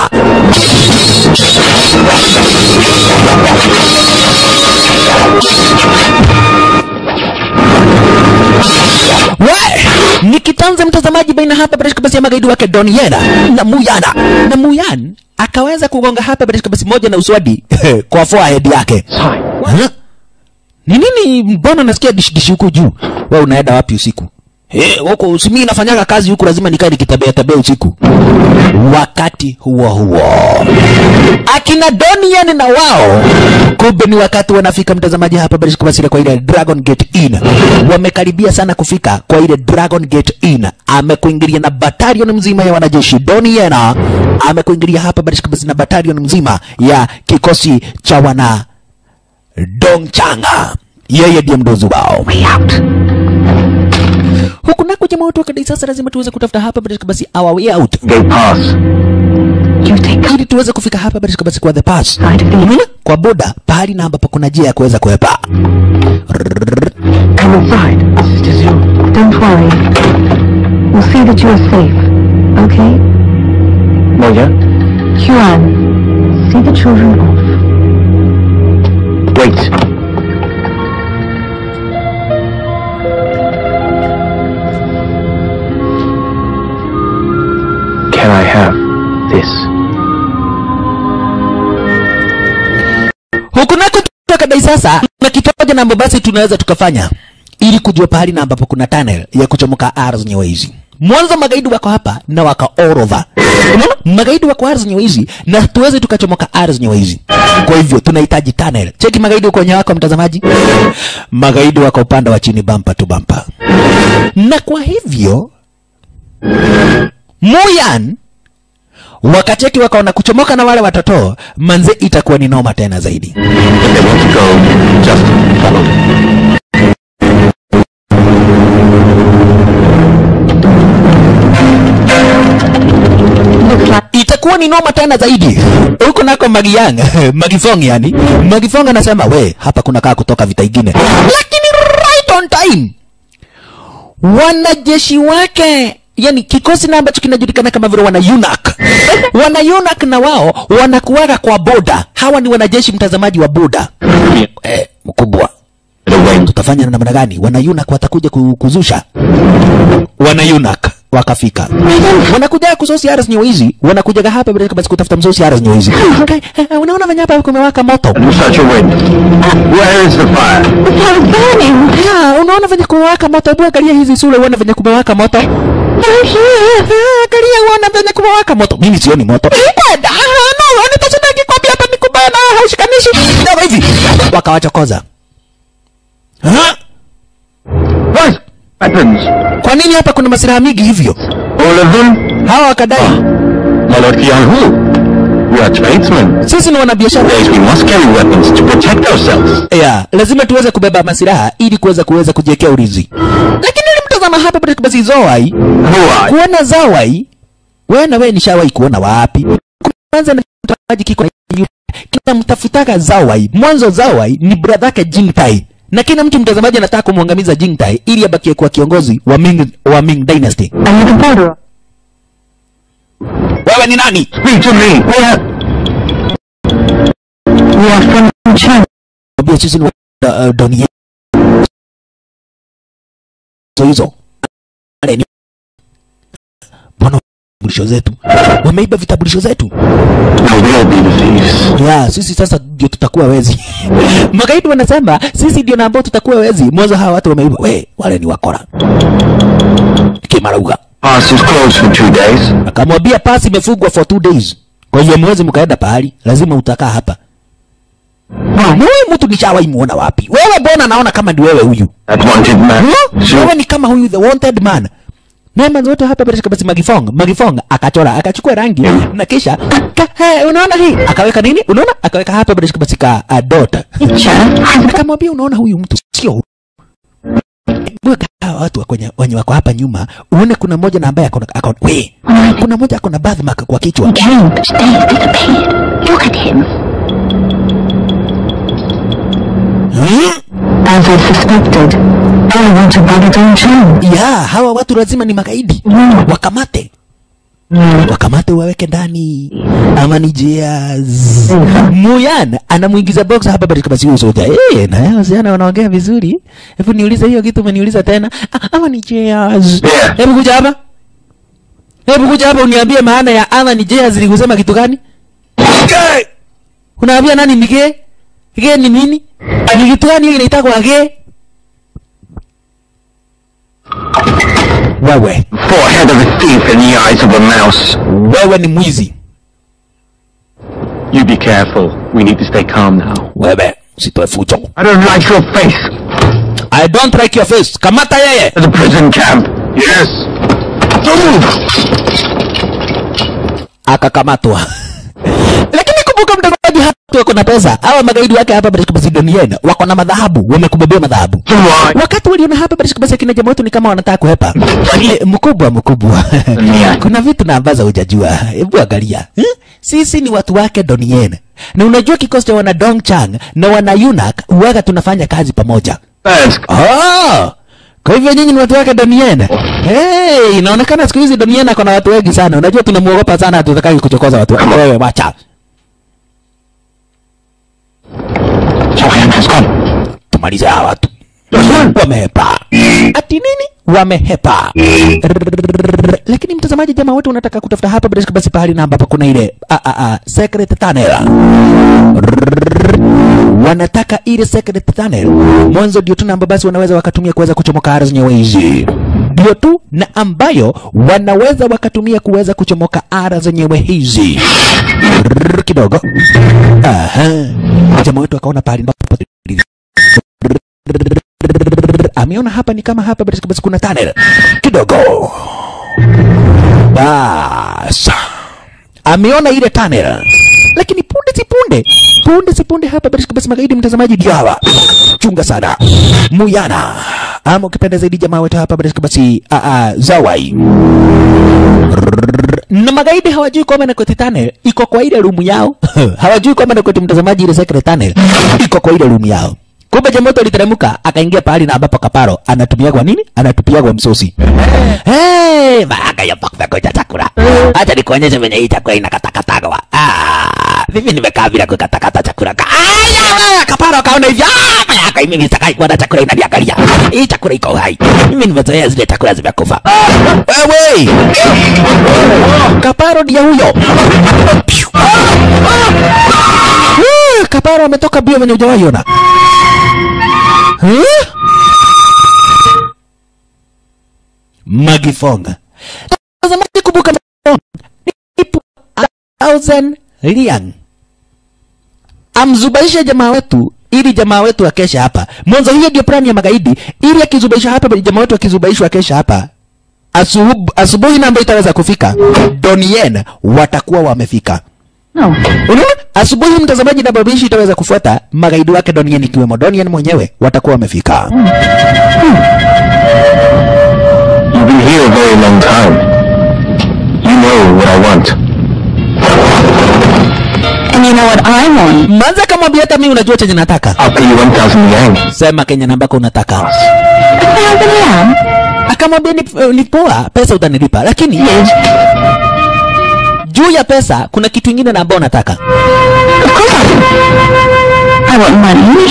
We, ni kitanze mtazamaji baina hapa basi basi ya magaidi wake Don Yen na Muyana na Muyan akaweza kugonga hapa basi basi moja na uswadi kwa forehead yake Huh? ni nini mbona nasikia dish dish huku juu wewe unaenda wapi usiku Eh, huko usimi nafanyaga kazi huku lazima nikae nikitembea tembea usiku wakati huo huo akina Donian na wao kumbe ni wakati wanafika mtazamaji hapa basi kwa kwa ile Dragon Gate Inn wamekaribia sana kufika kwa ile Dragon Gate Inn amekuingilia na batalion mzima ya wanajeshi Donian amekuingilia hapa basi basi na batalion mzima ya kikosi cha wana Dongchanga yeye ndiye mdozi wao Way out. huku nako jamaa wetu wakadai sasa lazima tuweze kutafuta hapa basi basi our way out Gate pass. You take ili tuweze kufika hapa basi basi kwa the pass side of the Unaona? kwa boda pahali na ambapo kuna njia ya kuweza kuepa Come inside. Sister Zhu. Don't worry. We'll see that you are safe. Okay? Moya? Huan, see the children off. Wait. Can I have this? huku nako tukadai sasa na kitu moja na ambapo basi tunaweza tukafanya ili kujua pahali na ambapo kuna tunnel ya kuchomoka ardhi nyewe hizi mwanzo magaidi wako hapa na waka orodha Unaona? magaidi wako ardhi nyewe hizi na tuweze tukachomoka ardhi nyewe hizi kwa hivyo tunahitaji tunnel cheki magaidi uko wenye wako mtazamaji magaidi wako upande wa chini bampa tu bampa na kwa hivyo Muyan wakacheki wakaona kuchomoka na wale watoto manze itakuwa ni noma tena zaidi If they want to go, just follow them. Looks like itakuwa ni noma tena zaidi huko nako Magiyang Magifong yani Magifong anasema we hapa kuna kaa kutoka vita ingine lakini right on time wanajeshi wake yani kikosi na ambacho kinajulikana kama vile wana UNAC wana UNAC na wao wanakuwaga kwa boda hawa ni wanajeshi mtazamaji wa boda eh, mkubwa The wings. tutafanya namna gani wanayunak watakuja ku- kuzusha wanayunak wakafika wanakuja kusosi aras nywizi wanakujaga hapa bila basi kutafuta msosi aras nywizi okay. eh, unaona venye hapa kumewaka moto Such a wind. Where is the fire? The fire is burning. Ah, unaona venye kumewaka moto hebu angalia hizi sura uone venye kumewaka moto Down here. Ah, angalia uone venye kumewaka moto mimi sioni moto Dada, ah, no nitasema nikikwambia hapa ni kubaya na haushikanishi ndio hivi wakawachokoza Ah, What? Weapons. kwa nini hapa kuna masilaha mingi hivyo All of them? hawa wakadai My Lord Qianhu. We are tradesmen. sisi ni wanabiashara Yes, we must carry weapons to protect ourselves. yeah, lazima tuweze kubeba masilaha ili kuweza kuweza kujiwekea ulinzi lakini nilimtazama hapa basi basi Zawai Who are you? kuona Zawai wewe na wewe nishawahi kuona wapi kwanza na mtafutaji kiko na yu- kila mtafutaka Zawai mwanzo Zawai ni brother yake Jingtai na kila mtu mtazamaji anataka kumwangamiza Jingtai ili abakie kuwa kiongozi wa Ming wa Ming Dynasty Are you the borderer? wewe ni nani Speak to me. Where? We are from China. Mwambie sisi ni wa uh, dunia hizo hizo Wale ni- mbona vitambulisho zetu wameiba vitambulisho zetu Now we'll be the thieves. ya sisi sasa ndio tutakuwa wezi magaidi wanasema sisi ndio na ambao tutakuwa wezi mwanzo hawa watu wameiba we wale ni wakora kimarauga Pass is closed for two days. akamwambia pasi imefungwa for two days kwa hiyo mwezi mkaenda pahali lazima utakaa hapa huyu mtu nishawahi muona wapi wewe mbona naona kama ni wewe huyu That wanted man. Huh? wewe ni kama huyu the wanted man Neema zote hapa bila shaka basi Magifong, Magifong akachora akachukua rangi na kisha ka, he, unaona hii akaweka nini? Unaona akaweka hapa bila shaka basi ka a dot. Akamwambia unaona huyu mtu sio huyu. Weka hawa watu wa kwenye wenye wako hapa nyuma, uone kuna mmoja na ambaye akona akona we. Kuna mmoja akona birthmark kwa kichwa. Came, but they disappeared. Look at him. Hmm? As I suspected, they want to body down China. Ya, hawa watu lazima ni magaidi. Wakamate. wakamate waweke ndani ama ni jazz Muyan anamuingiza box hapa bali kama sio soja eh na yao wasichana wanaongea vizuri hebu niulize hiyo kitu umeniuliza tena Ah, ama ni jazz Yeah. hebu kuja hapa hebu kuja hapa uniambie maana ya ama ni jazz ni kusema kitu gani Gay! unaambia nani ni gay gay ni nini ni kitu gani hiyo inaitwa gay wewe Forehead of a thief in the eyes of a mouse. wewe ni mwizi You be careful. We need to stay calm now. wewe usitoe fujo I don't like your face. I don't like your face. Kamata yeye. The prison camp. Yes. Don't move. Akakamatwa. Lakini kumbuka mtazamaji, hapa wako na pesa. Hawa magaidi wake hapa British Macedonian wako na madhahabu, wamekubebea madhahabu. So why? Wakati waliona hapa British Macedonian kina jamaa wetu ni kama wanataka kuhepa. Eh, mkubwa mkubwa. Yeah. Kuna vitu na ambazo hujajua. Hebu angalia. Eh? Sisi ni watu wake Donien. Na unajua kikosi cha wana Dongchang na wana Yunak huwaga tunafanya kazi pamoja. That's Oh! Kwa hivyo nyinyi ni watu wake Donien. Hey, inaonekana siku hizi Donien ako na watu wengi sana. Unajua tunamuogopa sana hatutaki kuchokoza watu. wake. Wewe wacha. Joanne has gone. Tumalize hawa watu. Wamehepa. Ati nini? Wamehepa. Rrrr. Lakini mtazamaji, jamaa wote unataka kutafuta hapa bila shaka basi pahali na ambapo kuna ile a a a secret tunnel. Rrrr. Wanataka ile secret tunnel. Mwanzo ndio tu na ambapo basi wanaweza wakatumia kuweza kuchomoka ardhi zenyewe hizi. Ndio tu na ambayo wanaweza wakatumia kuweza kuchomoka ardhi zenyewe hizi. Rrrr, kidogo. Aha. Jamaa wetu akaona pahali ambapo ameona hapa ni kama hapa basi basi kuna tunnel kidogo bas ameona ile tunnel lakini punde si punde punde si punde hapa basi basi magaidi mtazamaji ndio hawa chunga sana muyana ama ukipenda zaidi jamaa wetu hapa basi basi a a zawai na magaidi hawajui kwamba Nakoti Tunnel iko kwa ile rumu yao hawajui kwamba Nakoti mtazamaji ile secret tunnel iko kwa ile rumu yao kumbe jamoto aliteremka akaingia pahali na ambapo kaparo anatumia kwa nini anatupia kwa msosi hey, maaka ya pakpe koja chakula acha nikuonyeshe venye hii chakula inakatakatagwa ah mimi nimekaa bila kukatakata chakula Ka- aya wewe kaparo wakaona hivi "Ah, mayaka mimi sitakai kuona chakula inaniangalia hii chakula iko hai mimi nimezoea zile chakula zimekufa wewe kaparo ndia huyo Piu. Ah, kaparo ametoka bio venye hujawahi ona Huh? magifonga tazamaji kumbuka Magifonga nipo a thousand liang amzubaishe jamaa wetu ili jamaa wetu akesha hapa mwanzo hiyo ndio plani ya magaidi ili akizubaisha hapa jamaa wetu akizubaishwa akesha hapa Asub, asubuhi na ambayo itaweza kufika donien watakuwa wamefika No. unaona asubuhi mtazamaji na babishi itaweza kufuata magaidi wake donien ikiwemo donien mwenyewe watakuwa wamefika You've been here a very long time. You know what I want. And you know what I want? manza kamwambia hata mi unajua chenye nataka I'll pay you 1,000 yang. sema kenya nambako unataka A thousand lamb? akamwambia ni, ni poa pesa utanilipa lakini Yes. juu ya pesa kuna kitu ingine na ambao nataka Of course I do. I want money.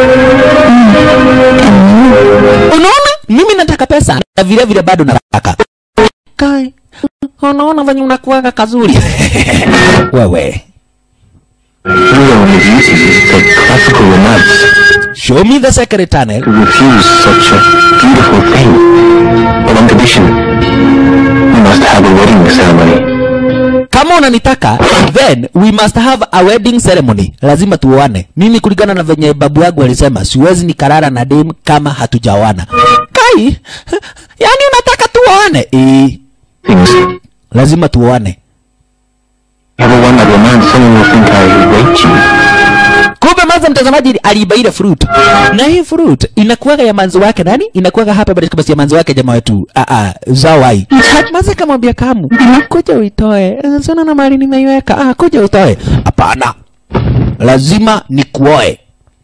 unaona mimi nataka pesa na vile vile bado nataka kai unaona venye unakuwaga kazuri wewe Hero in his duties take classical romance show me the secret tunnel to refuse such a beautiful thing. But on condition, we must have a wedding ceremony. kama unanitaka then we must have a wedding ceremony lazima tuoane mimi kulingana na venye babu yangu alisema siwezi nikarara na dem kama hatujaoana kai yani unataka tuoane eh Things. lazima tuoane You ever won that romance, someone will think I raped you. kumbe manza mtazamaji aliiba ile fruit na hii fruit inakuwaga ya manzi wake nani inakuwaga hapa basi kabasi ya manzi wake jamaa wetu ah ah zawai manza kamwambia kamu kuja uitoe sana na mali nimeiweka ah kuja utoe hapana lazima nikuoe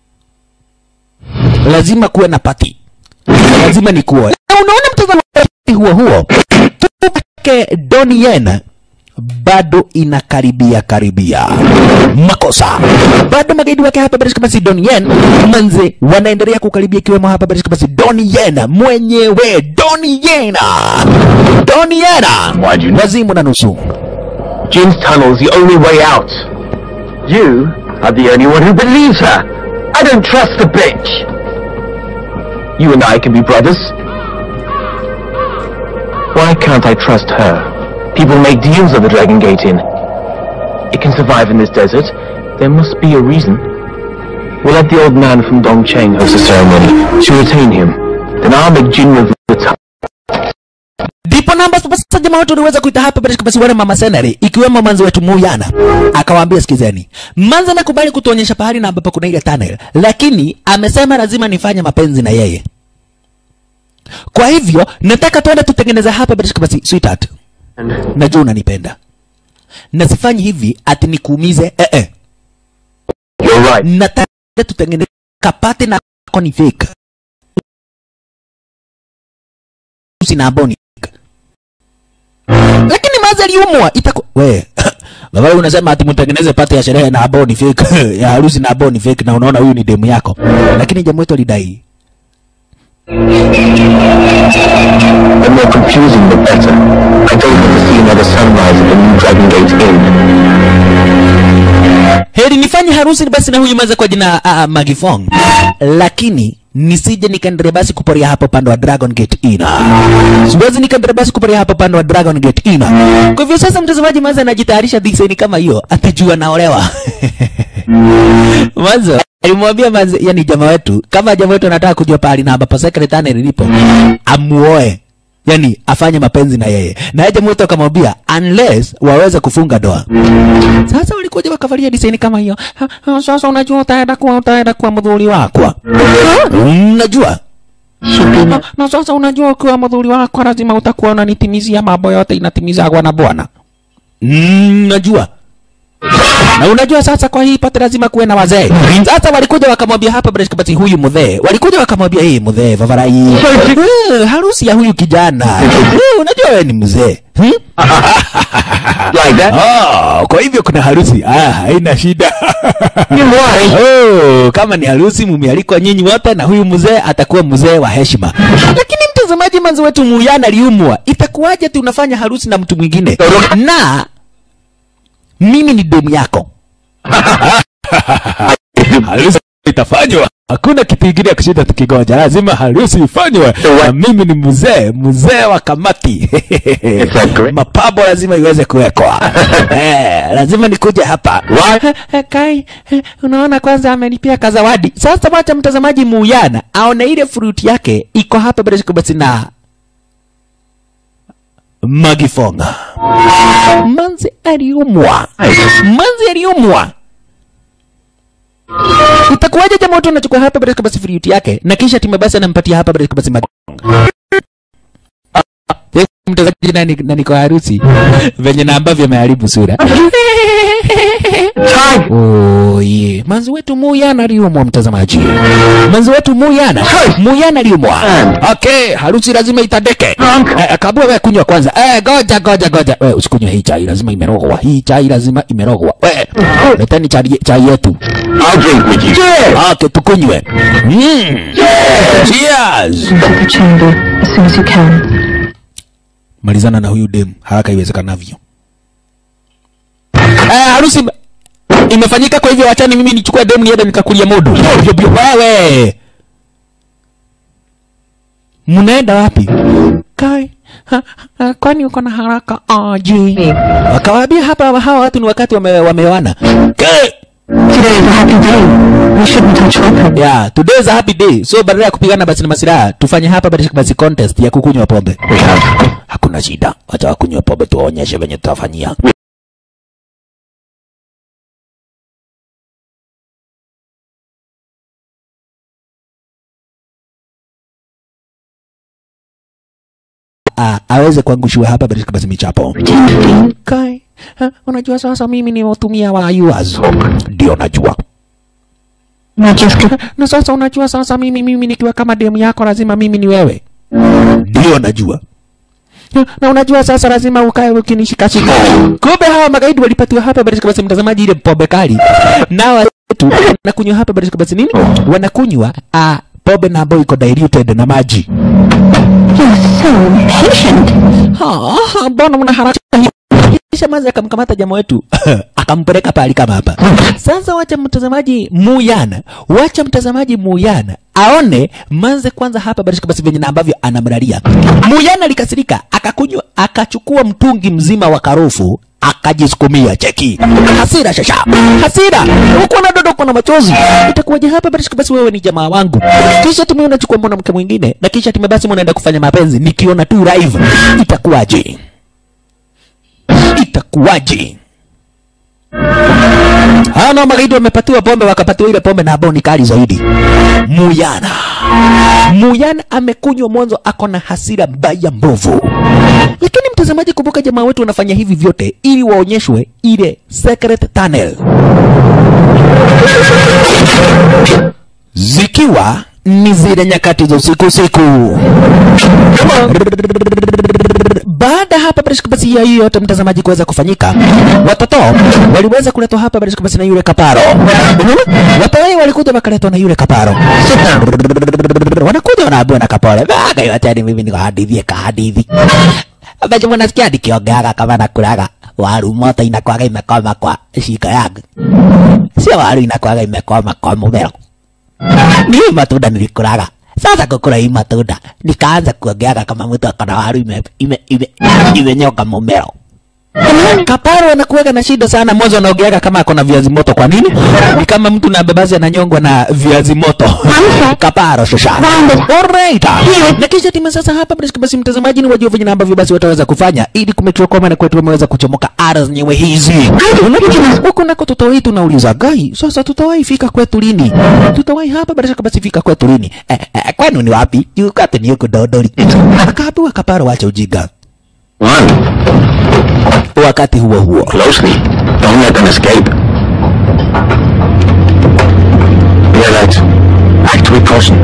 lazima kuwe na pati lazima nikuoe Na unaona mtazamaji huo huo tuke Donien bado inakaribia karibia makosa bado magaidi wake hapa Barish Kamasi Donien manze wanaendelea kukaribia ikiwemo hapa Barish Kamasi Donien mwenyewe Donien Donien Why'd you know? wazimu na nusu Jin's tunnel's the only way out. You are the only one who believes her. I don't trust the bitch. You and I can be brothers. Why can't I trust her? People make deals of the Dragon Gate Inn. It can survive in this desert. There must be a reason. We'll let the old man from Dongcheng host the ceremony to retain him. Then I'll make Jin reveal the tunnel. ndipo namba sasa jamaa wetu uliweza kuita hapa basi basi wale mama senari ikiwemo manzi wetu Muyana akawaambia sikizeni manzi anakubali kutuonyesha pahali na ambapo kuna ile tunnel lakini amesema lazima nifanye mapenzi na yeye kwa hivyo nataka tuende tutengeneze hapa basi basi sweetheart najua unanipenda na sifanyi hivi ati nikuumize eh eh You're right. nataka tutengeneze kapate na kako ni fake sina boni lakini mazi aliumwa itaku we Gavana unasema ati mtengeneze pate ya sherehe na ambao ni fake ya harusi na ambao ni fake na unaona huyu ni demu yako lakini jamaa wetu alidai The more confusing, the better. I don't want to see another sunrise at the new Dragon Gate Inn. heri nifanye harusi basi na huyu maza kwa jina uh, Magifong, lakini nisije nikaendelea basi kuporia hapo pande wa Dragon Gate Inn. Siwezi nikaendelea basi kuporia hapo pande wa Dragon Gate Inn. Kwa hivyo sasa mtazamaji maza anajitayarisha design kama hiyo, atajua naolewa. Mwanzo alimwambia manze, yani jamaa wetu, kama jamaa wetu anataka kujua pahali na ambapo secretary ilipo, amuoe yani afanye mapenzi na yeye na yeye jamaa wetu akamwambia unless waweze kufunga doa sasa walikuja wakavalia design kama hiyo Ha, ha, sasa unajua utaenda kuwa utaenda kuwa mdhuri wakwa unajua na, na sasa unajua ukiwa mdhuri wakwa lazima utakuwa unanitimizia mambo yote inatimizagwa na bwana Mm, najua na unajua sasa kwa hii pate lazima kuwe na wazee sasa walikuja wakamwambia hapa Breshka basi huyu mzee walikuja wakamwambia hii mzee Vavarai eh, harusi ya huyu kijana eh, unajua wewe ni mzee hmm? Like that? Oh, kwa hivyo kuna harusi ah, haina shida You why? oh, kama ni harusi mumealikwa nyinyi wote na huyu mzee atakuwa mzee wa heshima lakini mtazamaji manzi wetu muyana aliumwa itakuwaje tu unafanya harusi na mtu mwingine na mimi ni demu yako harusi itafanywa hakuna kitu kingine ya kushinda tukigoja lazima harusi ifanywe na mimi ni mzee mzee wa kamati It's a great- mapambo lazima iweze kuwekwa eh, lazima nikuje hapa Eh, kai eh, unaona kwanza amenipia kazawadi sasa wacha mtazamaji muuyana aone ile fruit yake iko hapa bila shaka basi na magifonga manzi aliumwa manzi aliumwa itakuwaje jamaa watu anachukua hapa bila shaka basi fruit yake na kisha timu basi anampatia hapa bila shaka basi magifonga Eh, mtazamaji nani nani kwa harusi venye na ambavyo ameharibu sura Oh, yeah. manzi wetu muyana aliumwa mtazamaji manzi wetu muyana muyana aliumwa okay harusi lazima itandeke eh, kabla wewe kunywa kwanza eh, goja goja goja wewe usikunywe hii chai lazima imerogwa hii chai lazima imerogwa wewe leteni chai, chai yetu I'll drink with you. okay tukunywe mm. cheers Into the chamber as soon as you can. malizana na huyu demu haraka iwezekanavyo. Eh, harusi ime- imefanyika, kwa hivyo wachani mimi nichukue demu niende nikakulia modo. Bio, bio, Wewe mnaenda wapi? Kai, ha, ha, kwani uko na haraka aje? Wakawaambia hapa hawa watu ni wakati wame, wameoana. Kai, Today is a happy day. We shouldn't touch weapons. Yeah, today is a happy day. So badala ya kupigana basi na masiraha, tufanye hapa basi basi contest ya kukunywa pombe. Hakuna shida. Wacha wakunywe pombe tuwaonyeshe venye tutafanyia. Ah, aweze kuangushiwa hapa basi basi michapo. Kai, ha, unajua sasa mimi ni watumia wa yours. Ndio najua. Not just get na sasa unajua sasa mimi mimi nikiwa kama demu yako lazima mimi ni wewe ndio najua Na- na unajua sasa lazima ukae ukinishikashika kumbe hawa magaidi walipatiwa hapa basi basi mtazamaji ile pombe kali nao wetu wanakunywa hapa basi basi nini wanakunywa ah pombe na ambayo iko diluted na maji You're so impatient. Ha, ha, mbona mna haraka hivi? kisha mazi akamkamata jamaa wetu akampeleka pahali kama hapa sasa wacha mtazamaji muyana wacha mtazamaji muyana aone manze kwanza hapa barishika basi venye na ambavyo anamlalia muyana alikasirika akakunywa akachukua mtungi mzima wa karufu akajisukumia cheki hasira shasha hasira huku na dodoko na machozi itakuwaje hapa barishika basi wewe ni jamaa wangu kisha tume unachukua mwanamke mwingine na kisha tume basi mnaenda kufanya mapenzi nikiona tu live itakuwaje itakuwaje? Hawa nao magaidi wamepatiwa pombe, wakapatiwa ile pombe na ambao ni kali zaidi. Muyana, Muyana amekunywa mwanzo, ako na hasira mbaya mbovu. Lakini mtazamaji, kumbuka jamaa wetu wanafanya hivi vyote ili waonyeshwe ile secret tunnel, zikiwa ni zile nyakati za usiku usiku baada hapa Barishka basi ya hiyo yote mtazamaji kuweza kufanyika, watoto waliweza kuletwa hapa Barishka basi na yule kaparo. Unaona? Watoto wao walikuja wakaletwa na yule kaparo. Wanakuja wanaambiwa na kaparo, "Baga yote mimi niko hadithie ka hadithi." Abaje mnasikia nikiongeaga kama nakulaga waru moto inakwaga imekoma kwa shika yangu. Sio waru inakwaga imekoma kwa mumero ni hii matunda nilikulaga sasa kukula hii matunda nikaanza kuongeaga kama mtu akona waru ime, ime, ime, imenyoka mumero kaparo anakuwaga na shida sana mwanzo anaongeaga kama akona viazi moto kwa nini ni kama mtu na bebazi ananyongwa na viazi moto kaparo shosha alright na kisha timu sasa hapa basi basi mtazamaji ni wajua venye na ambavyo basi wataweza kufanya ili kumechua kwamba na kwetu wameweza kuchomoka ara zenyewe hizi huku nako tutawahi tunauliza gai sasa tutawahi fika kwetu lini tutawahi hapa bila shaka basi fika kwetu lini eh, eh, kwenu ni wapi juu kwetu ni huku dodori akaambiwa kaparo wacha ujinga One. wakati huo huo Closely. Don't let them escape. Realize. Act with caution.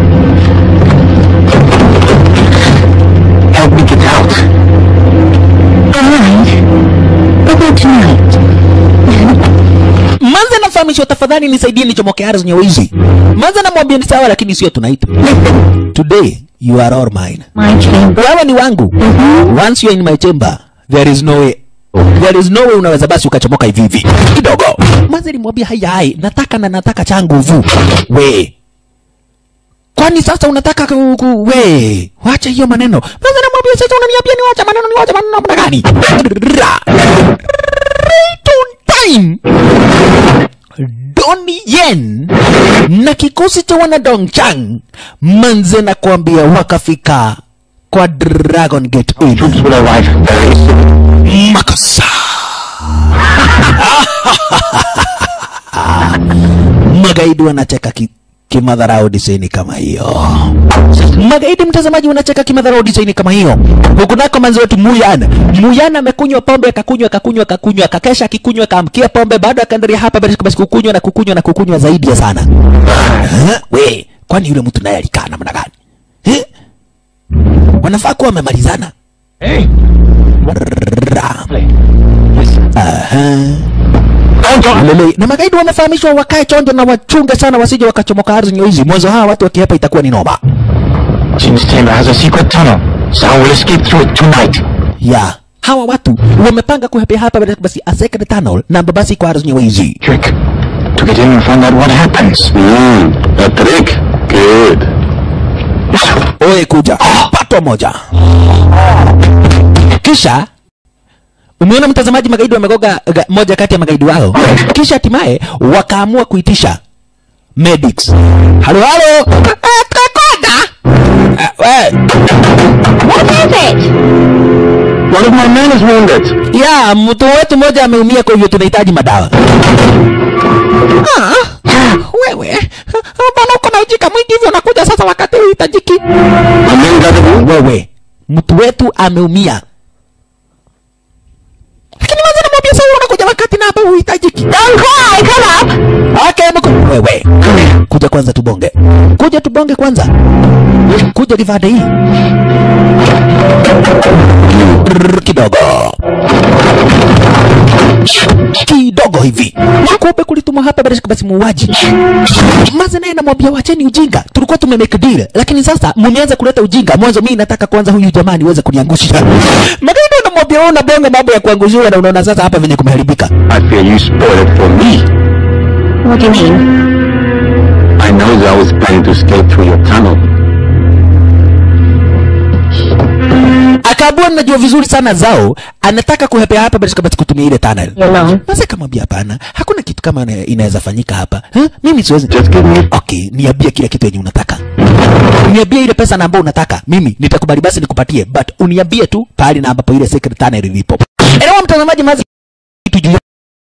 Help me get out. Alright. But not tonight. manze nafahamishwa tafadhali nisaidie nichomoke ardhi zenye wizi manze namwambia ni sawa lakini sio tunaita today you are all mine My chamber. wewe ni wangu once you are in my chamber there is no way there is no way unaweza basi ukachomoka hivi hivi kidogo manze nimwambia hai hai nataka na nataka changu vu we kwani sasa unataka ku, ku, we wacha hiyo maneno manze namwambia sasa unaniambia ni wacha maneno ni wacha maneno namna gani right on time Donnie Yen na kikosi cha wana Dongchang manze na kuambia wakafika kwa Dragon Gate Inn. Troops will arrive very soon. Makosa. Magaidi wanacheka ki, kimadharau design kama hiyo. Magaidi mtazamaji wanacheka kimadharau design kama hiyo. Huku nako manzi wetu Muyan. Muyan amekunywa pombe akakunywa akakunywa akakunywa akakesha akikunywa akaamkia pombe bado akaendelea hapa basi basi kukunywa na kukunywa na kukunywa zaidi ya sana. Eh, We, kwani yule mtu naye alikaa namna gani? Eh? Wanafaa kuwa wamemalizana. Hey, Ra. listen. Aha. Don't go. Lele. Na magaidi wamefahamishwa wakae chonjo na wachunge sana wasije wakachomoka ardhi nyeuzi. Mwanzo hawa watu wakihepa itakuwa ni noma. Jin's chamber has a secret tunnel. Someone will escape through it tonight. Ya. Hawa watu wamepanga kuhepea hapa basi- basi a secret tunnel na basi kwa ardhi nyeuzi. Trick. To get in and find out what happens. Hmm. A trick. Good. Oye kuja. Pato moja. Kisha Umeona mtazamaji, magaidi wamegoga ga- moja kati ya magaidi wao, kisha hatimaye wakaamua kuitisha medics. Halo halo, Eh, tukakoda. Eh, we, What is it? One of my men is wounded. ya mtu wetu mmoja ameumia, kwa hivyo tunahitaji madawa. Ah, wewe bana, uko na ujika mwingi hivyo, unakuja sasa wakati uhitajiki. My men got a wound. Wewe mtu wetu ameumia, lakini waza namwambia sasa, unakuja wakati na hapa uhitajiki. Don't cry. Come up. Okay, mko wewe, kuja kwanza tubonge, kuja tubonge kwanza, kuja divade hii Rrrr, kidogo kidogo hivi kumbe kulitumwa hapa basi basi muuaji maze naye namwambia wacheni ujinga tulikuwa tumemake deal lakini sasa mmeanza kuleta ujinga mwanzo mimi nataka kwanza huyu jamaa niweze kuniangusha magaidi namwambia wewe unabonga mambo ya kuangushiwa na unaona sasa hapa venye kumeharibika I fear you spoiled it for me. What do you mean? I know that I was planning to escape through your tunnel. akaabua najua vizuri sana zao anataka kuhepea hapa basi basi kutumia ile tunnel You alone? Sasa kamwambia hapana, hakuna kitu kama ina- inaweza fanyika hapa. Huh? Mimi siwezi. Just give me Okay, niambie kila kitu yenye unataka. Niambie ile pesa na ambayo unataka. Mimi nitakubali basi nikupatie, but uniambie tu pahali na ambapo ile secret tunnel ilipo. Elewa mtazamaji, mazi kitu juu ya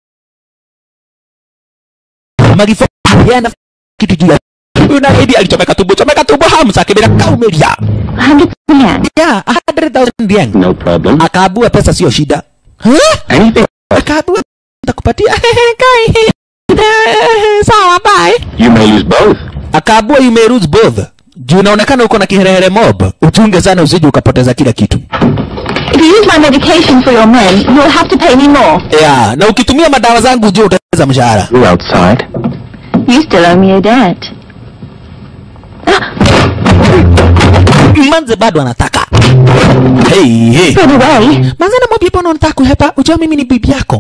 Magifo yana kitu juu ya Huyu na Eddie alichomeka tumbo, chomeka tumbo hamsa kibira kaumelia. Hundred percent. Yeah, 100,000 yen. no problem. Akaabua pesa sio shida. Huh? Anything. Akaabua nitakupatia. Kai. Sawa, bye. You may lose both. akaabua you may lose both juu unaonekana uko na kiherehere mob uchunge sana usije ukapoteza kila kitu If you use my medication for your men, you'll have to pay me more. yeah, na ukitumia madawa zangu ujue utaweza mshahara You're outside. You still owe me a debt. manze bado anataka hey, hey. By the way, manze namwambia bwana unataka kuhepa ujua mimi ni bibi yako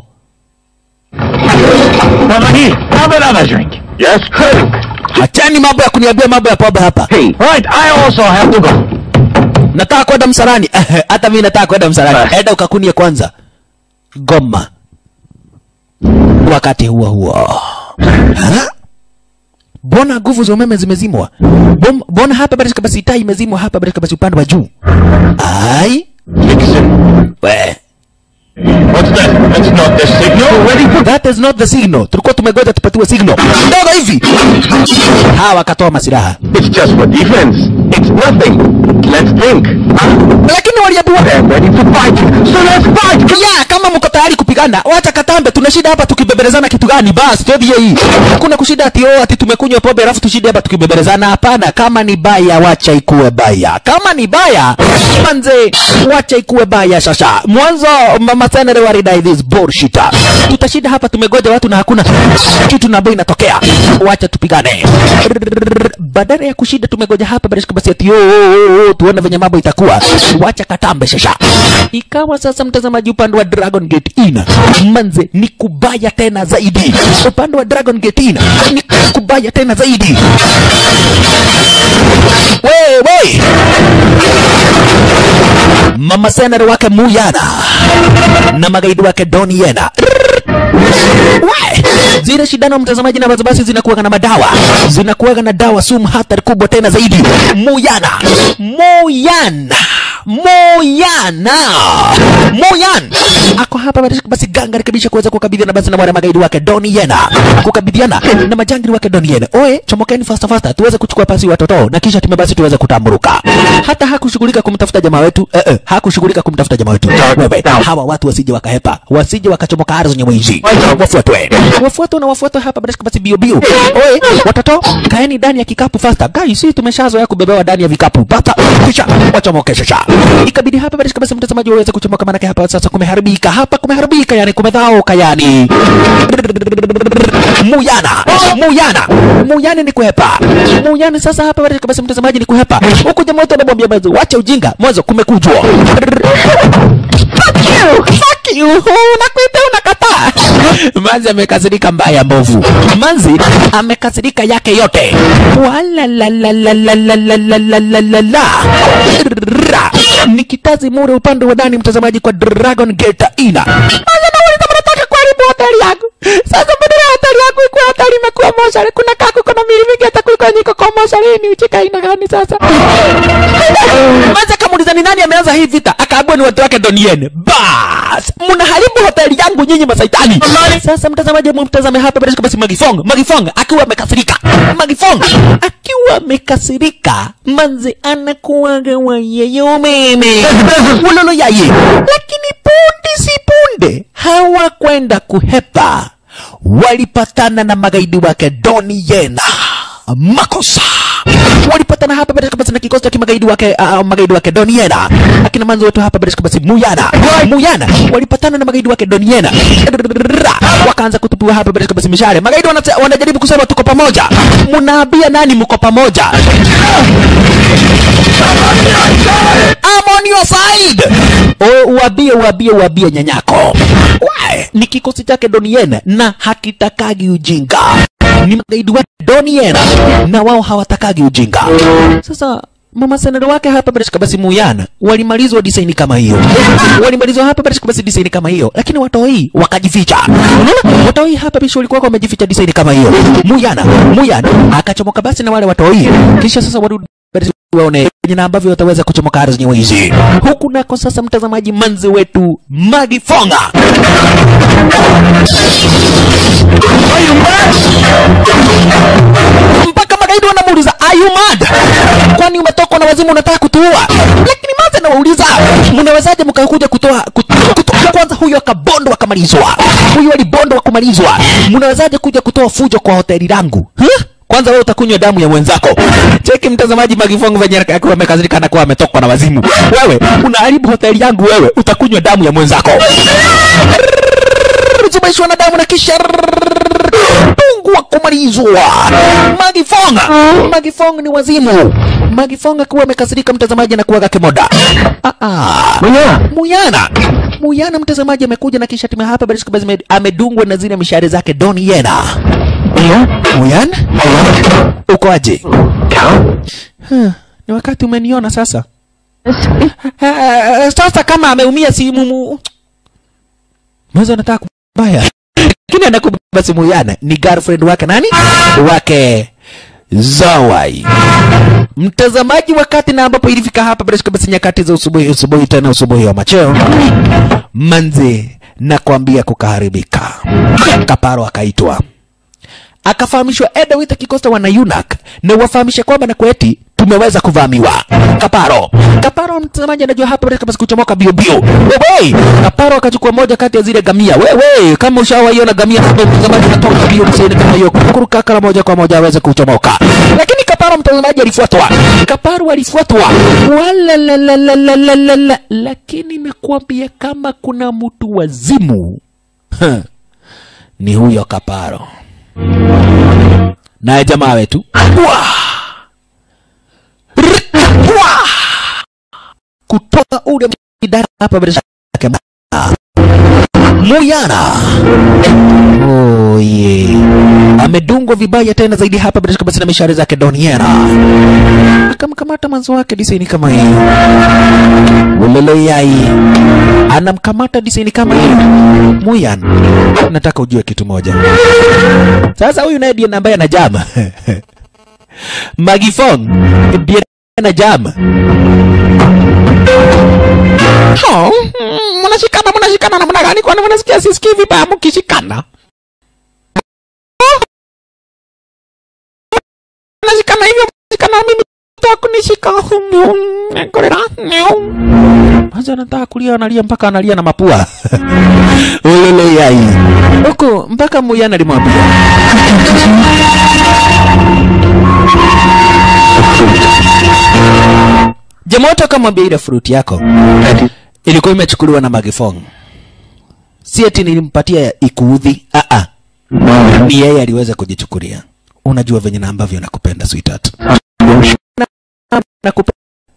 Over here. Have another drink. Yes. Hey. hachani mambo ya kuniambia mambo ya pombe hapa Hey. Right, I also have to go. nataka kwenda msalani hata mimi nataka kwenda msalani enda ukakunie kwanza goma wakati huo huo Ha? mbona nguvu za umeme zimezimwa Bom- mbona hapa basi basi taa imezimwa hapa basi basi upande wa juu ai Nixon. we What's that? That's not the signal. Ready for That is not the signal. Tulikuwa tumegoja tupatiwe signal. Ndogo hivi. Hawa wakatoa masiraha. It's just for defense. It's nothing. Let's think. Lakini waliambiwa They're ready to fight. So let's fight. ya kama mko tayari kupigana, wacha katambe. Tuna shida hapa tukibebelezana kitu gani? Basi todhie hii. Hakuna kushida ati oh ati tumekunywa pombe alafu tushinde hapa tukibebelezana. Hapana, kama ni baya wacha ikuwe baya. Kama ni baya manze, wacha ikuwe baya shasha. Mwanzo mama senere walidai this bullshit. Tutashinda hapa tumegoja watu na hakuna kitu na ambayo inatokea. Wacha tupigane. Badala ya kushinda tumegoja hapa basi basi ati oh, oh, oh, tuone venye mambo itakuwa. Wacha katambe shasha. Ikawa sasa mtazamaji, upande wa Dragon Gate Inn manze ni kubaya tena zaidi. Upande wa Dragon Gate Inn ni kubaya tena zaidi. Wewe mama senere wake Muyana na magaidi wake Doni Yena We, zile shindano mtazamaji na basi zinakuwaga na madawa zinakuwaga na dawa sumu hatari kubwa tena zaidi Muyana Muyana Moyana Moyan ako hapa basi- basi ganga rekebisha kuweza kukabidhiana basi na wale magaidi wake Doni Yena kukabidhiana na majangili wake Doni Yena. Oe, chomokeni fasta fasta tuweze kuchukua pasi watoto na kisha tume basi tuweze kutamburuka. Hata hakushughulika kumtafuta jamaa wetu eh, eh, hakushughulika kumtafuta jamaa wetu. Wewe, hawa watu wasije wakahepa, wasije wakachomoka ardhi zenye mwizi. Wafuatwe, wafuatwe na wafuatwe hapa basi basi bio bio. Oe, watoto kaeni ndani ya kikapu fasta. Guys, sisi tumeshazoea kubebewa ndani ya vikapu. Bata kisha wachomoke shasha. Ikabidi hapa basi basi mtazamaji waweze kuchomoka maana hapa sasa kumeharibika. Hapa kumeharibika yani kumedhaoka yani. Muyana, Muyana, Muyana ni kuhepa. Muyana sasa hapa basi basi mtazamaji ni kuhepa. Huku jamaa wetu anamwambia mwanzo, wacha ujinga, mwanzo kumekujwa. Fuck you, fuck you. Unakuita unakataa. Manzi amekasirika mbaya mbovu. Manzi amekasirika yake yote. Wala la la la la la la la la la la la. Ra. Nikitazi mure upande wa ndani mtazamaji kwa Dragon Gate Ina. Manzi nauliza mnataka kuharibu hoteli yangu. Sasa badala ya hoteli yangu ikuwa hoteli imekuwa moshari. Kuna kaku kuna mili mingi hata kuliko niko kwa moshari. Ni uchika aina gani sasa? Manzi akamuuliza ni nani ameanza hii vita? Akaambiwa ni watu wake Donien. Bas, mnaharibu hoteli yangu nyinyi masaitani. Sasa mtazamaji, mtazame hapa bila shaka basi Magifong. Magifong akiwa amekasirika. Magifong akiwa amekasirika, manzi anakuwaga wa yeye umeme. Wololo yaye. Lakini punde si punde hawakwenda kuhepa. Walipatana na magaidi wake Doni Yena. Makosa walipatana hapa bila shaka basi na kikosi cha kimagaidi wake uh, magaidi wake Doniena akina manzo wetu hapa bila shaka basi Muyana Muyana walipatana na magaidi wake Doniena wakaanza kutupiwa hapa bila shaka basi mishale magaidi wanate- wanajaribu kusema tuko pamoja mnaambia nani mko pamoja I'm on your side o uambie uambie uambie nyanyako Wae, ni kikosi chake Doniena na hakitakagi ujinga ni magaidi wa Doniena na wao hawatakagi ujinga. Sasa mama senero wake hapa bila shaka basi Muyana walimalizwa design kama hiyo, walimalizwa hapa bila shaka basi design kama hiyo, lakini watoi wakajificha. Unaona, watoi hapa bisho walikuwa wamejificha design kama hiyo. Muyana Muyana akachomoka basi na wale watoi, kisha sasa warudi basi waone venye na ambavyo wataweza kuchomoka ardhi zenyewe hizi. Huku nako sasa, mtazamaji, manzi wetu Magifonga mpaka magaidi wanamuuliza are you mad? Kwani umetokwa na wazimu unataka kutuua? Lakini Manzi anawauliza mnawezaje mkakuja kutoa kutoa, kutoa. Kwanza huyo akabondwa akamalizwa, huyo alibondwa kumalizwa, mnawezaje kuja kutoa fujo kwa hoteli langu huh? Kwanza wewe utakunywa damu ya mwenzako. Cheki mtazamaji, Magifongo venye akiwa amekazirika na kuwa ametokwa na wazimu. Wewe unaharibu hoteli yangu, wewe utakunywa damu ya mwenzako. Zubaishwa na damu na kisha Mungu wa kumalizwa. Magifonga, Magifonga ni wazimu. Magifonga akiwa amekasirika, mtazamaji, na kuwaga kimoda. Ah ah. Muyana. Muyana Muyana mtazamaji amekuja na kisha timu hapa Barishka Bazime amedungwa na zile mishare zake Don Yena. Muyana? Muyana Alright. uko aje? Count? Huh, ni wakati umeniona sasa. Ah, sasa kama ameumia si mumu mwanzo anataka kubaya, lakini anakubeba si Muyana ni girlfriend wake nani wake Zawai. mtazamaji wakati na ambapo ilifika hapa bila shaka basi nyakati za usubuhi usubuhi tena usubuhi wa macheo manzi na kuambia kukaharibika kaparo akaitwa akafahamishwa eda wita kikosta wana yunak na wafahamishe kwamba na kweti tumeweza kuvamiwa kaparo kaparo mtazamaji anajua hapa bila basi kuchomoka bio bio wewe kaparo akachukua moja kati ya zile gamia wewe kama ushawaiona gamia hapo mtazamaji anatoka bio mseni kama hiyo kuruka kala moja kwa moja aweze kuchomoka lakini kaparo mtazamaji alifuatwa kaparo alifuatwa Walalalalalalalala. lakini nakwambia kama kuna mtu wazimu Ha. ni huyo kaparo naye jamaa wetu Wah! Rrrr! Wah! kutoka ule idara hapa bila shaka Muyana oh, yeah. amedungwa vibaya tena zaidi hapa bila shaka basi na mishare zake Doniera akamkamata mwanzo wake disaini kama hii ulele yai anamkamata disaini kama hii Muyan nataka ujue kitu moja sasa huyu naye ndiye ambaye anajama Magifong ndiye anajama Oh, mm, mnashikana mnashikana namna gani? Kwani mnasikia sisikii vibaya mkishikana? Mnashikana hivyo mnashikana mimi nataka kunishika humu. Ngorera. Kwanza anataka kulia analia mpaka analia na mapua. Ulele yai. Huko mpaka Muyana alimwambia. Jamoto akamwambia ile fruit yako ilikuwa imechukuliwa na Magifong. Si eti nilimpatia ikuudhi. Ah ah. Ni yeye aliweza kujichukulia. Unajua venye na ambavyo nakupenda sweetheart. Nakupenda.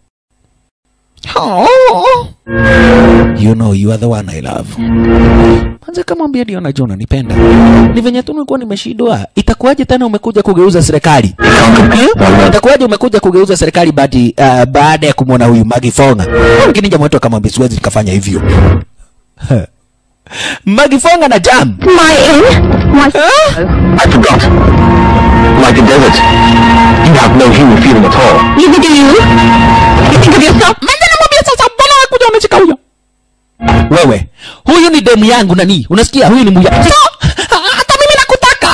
Oh. You know you are the one I love. Kwanza kamwambia ndio najua unanipenda. Ni venye tu nilikuwa nimeshindwa. Itakuwaje tena umekuja kugeuza serikali? Eh? Itakuwaje umekuja kugeuza serikali baada uh, baada ya kumwona huyu Magi Fonga? Lakini jamaa wetu akamwambia siwezi nikafanya hivyo. Magi Fonga na jam. My in? My... I forgot. Like a desert. You have no human feeling at all. Neither do you. You think of yourself? Manja namwambia sasa mbona kuja umeshika huyo? Wewe, huyu ni demu yangu nani? Unasikia? Huyu ni muya. So, hata mimi nakutaka.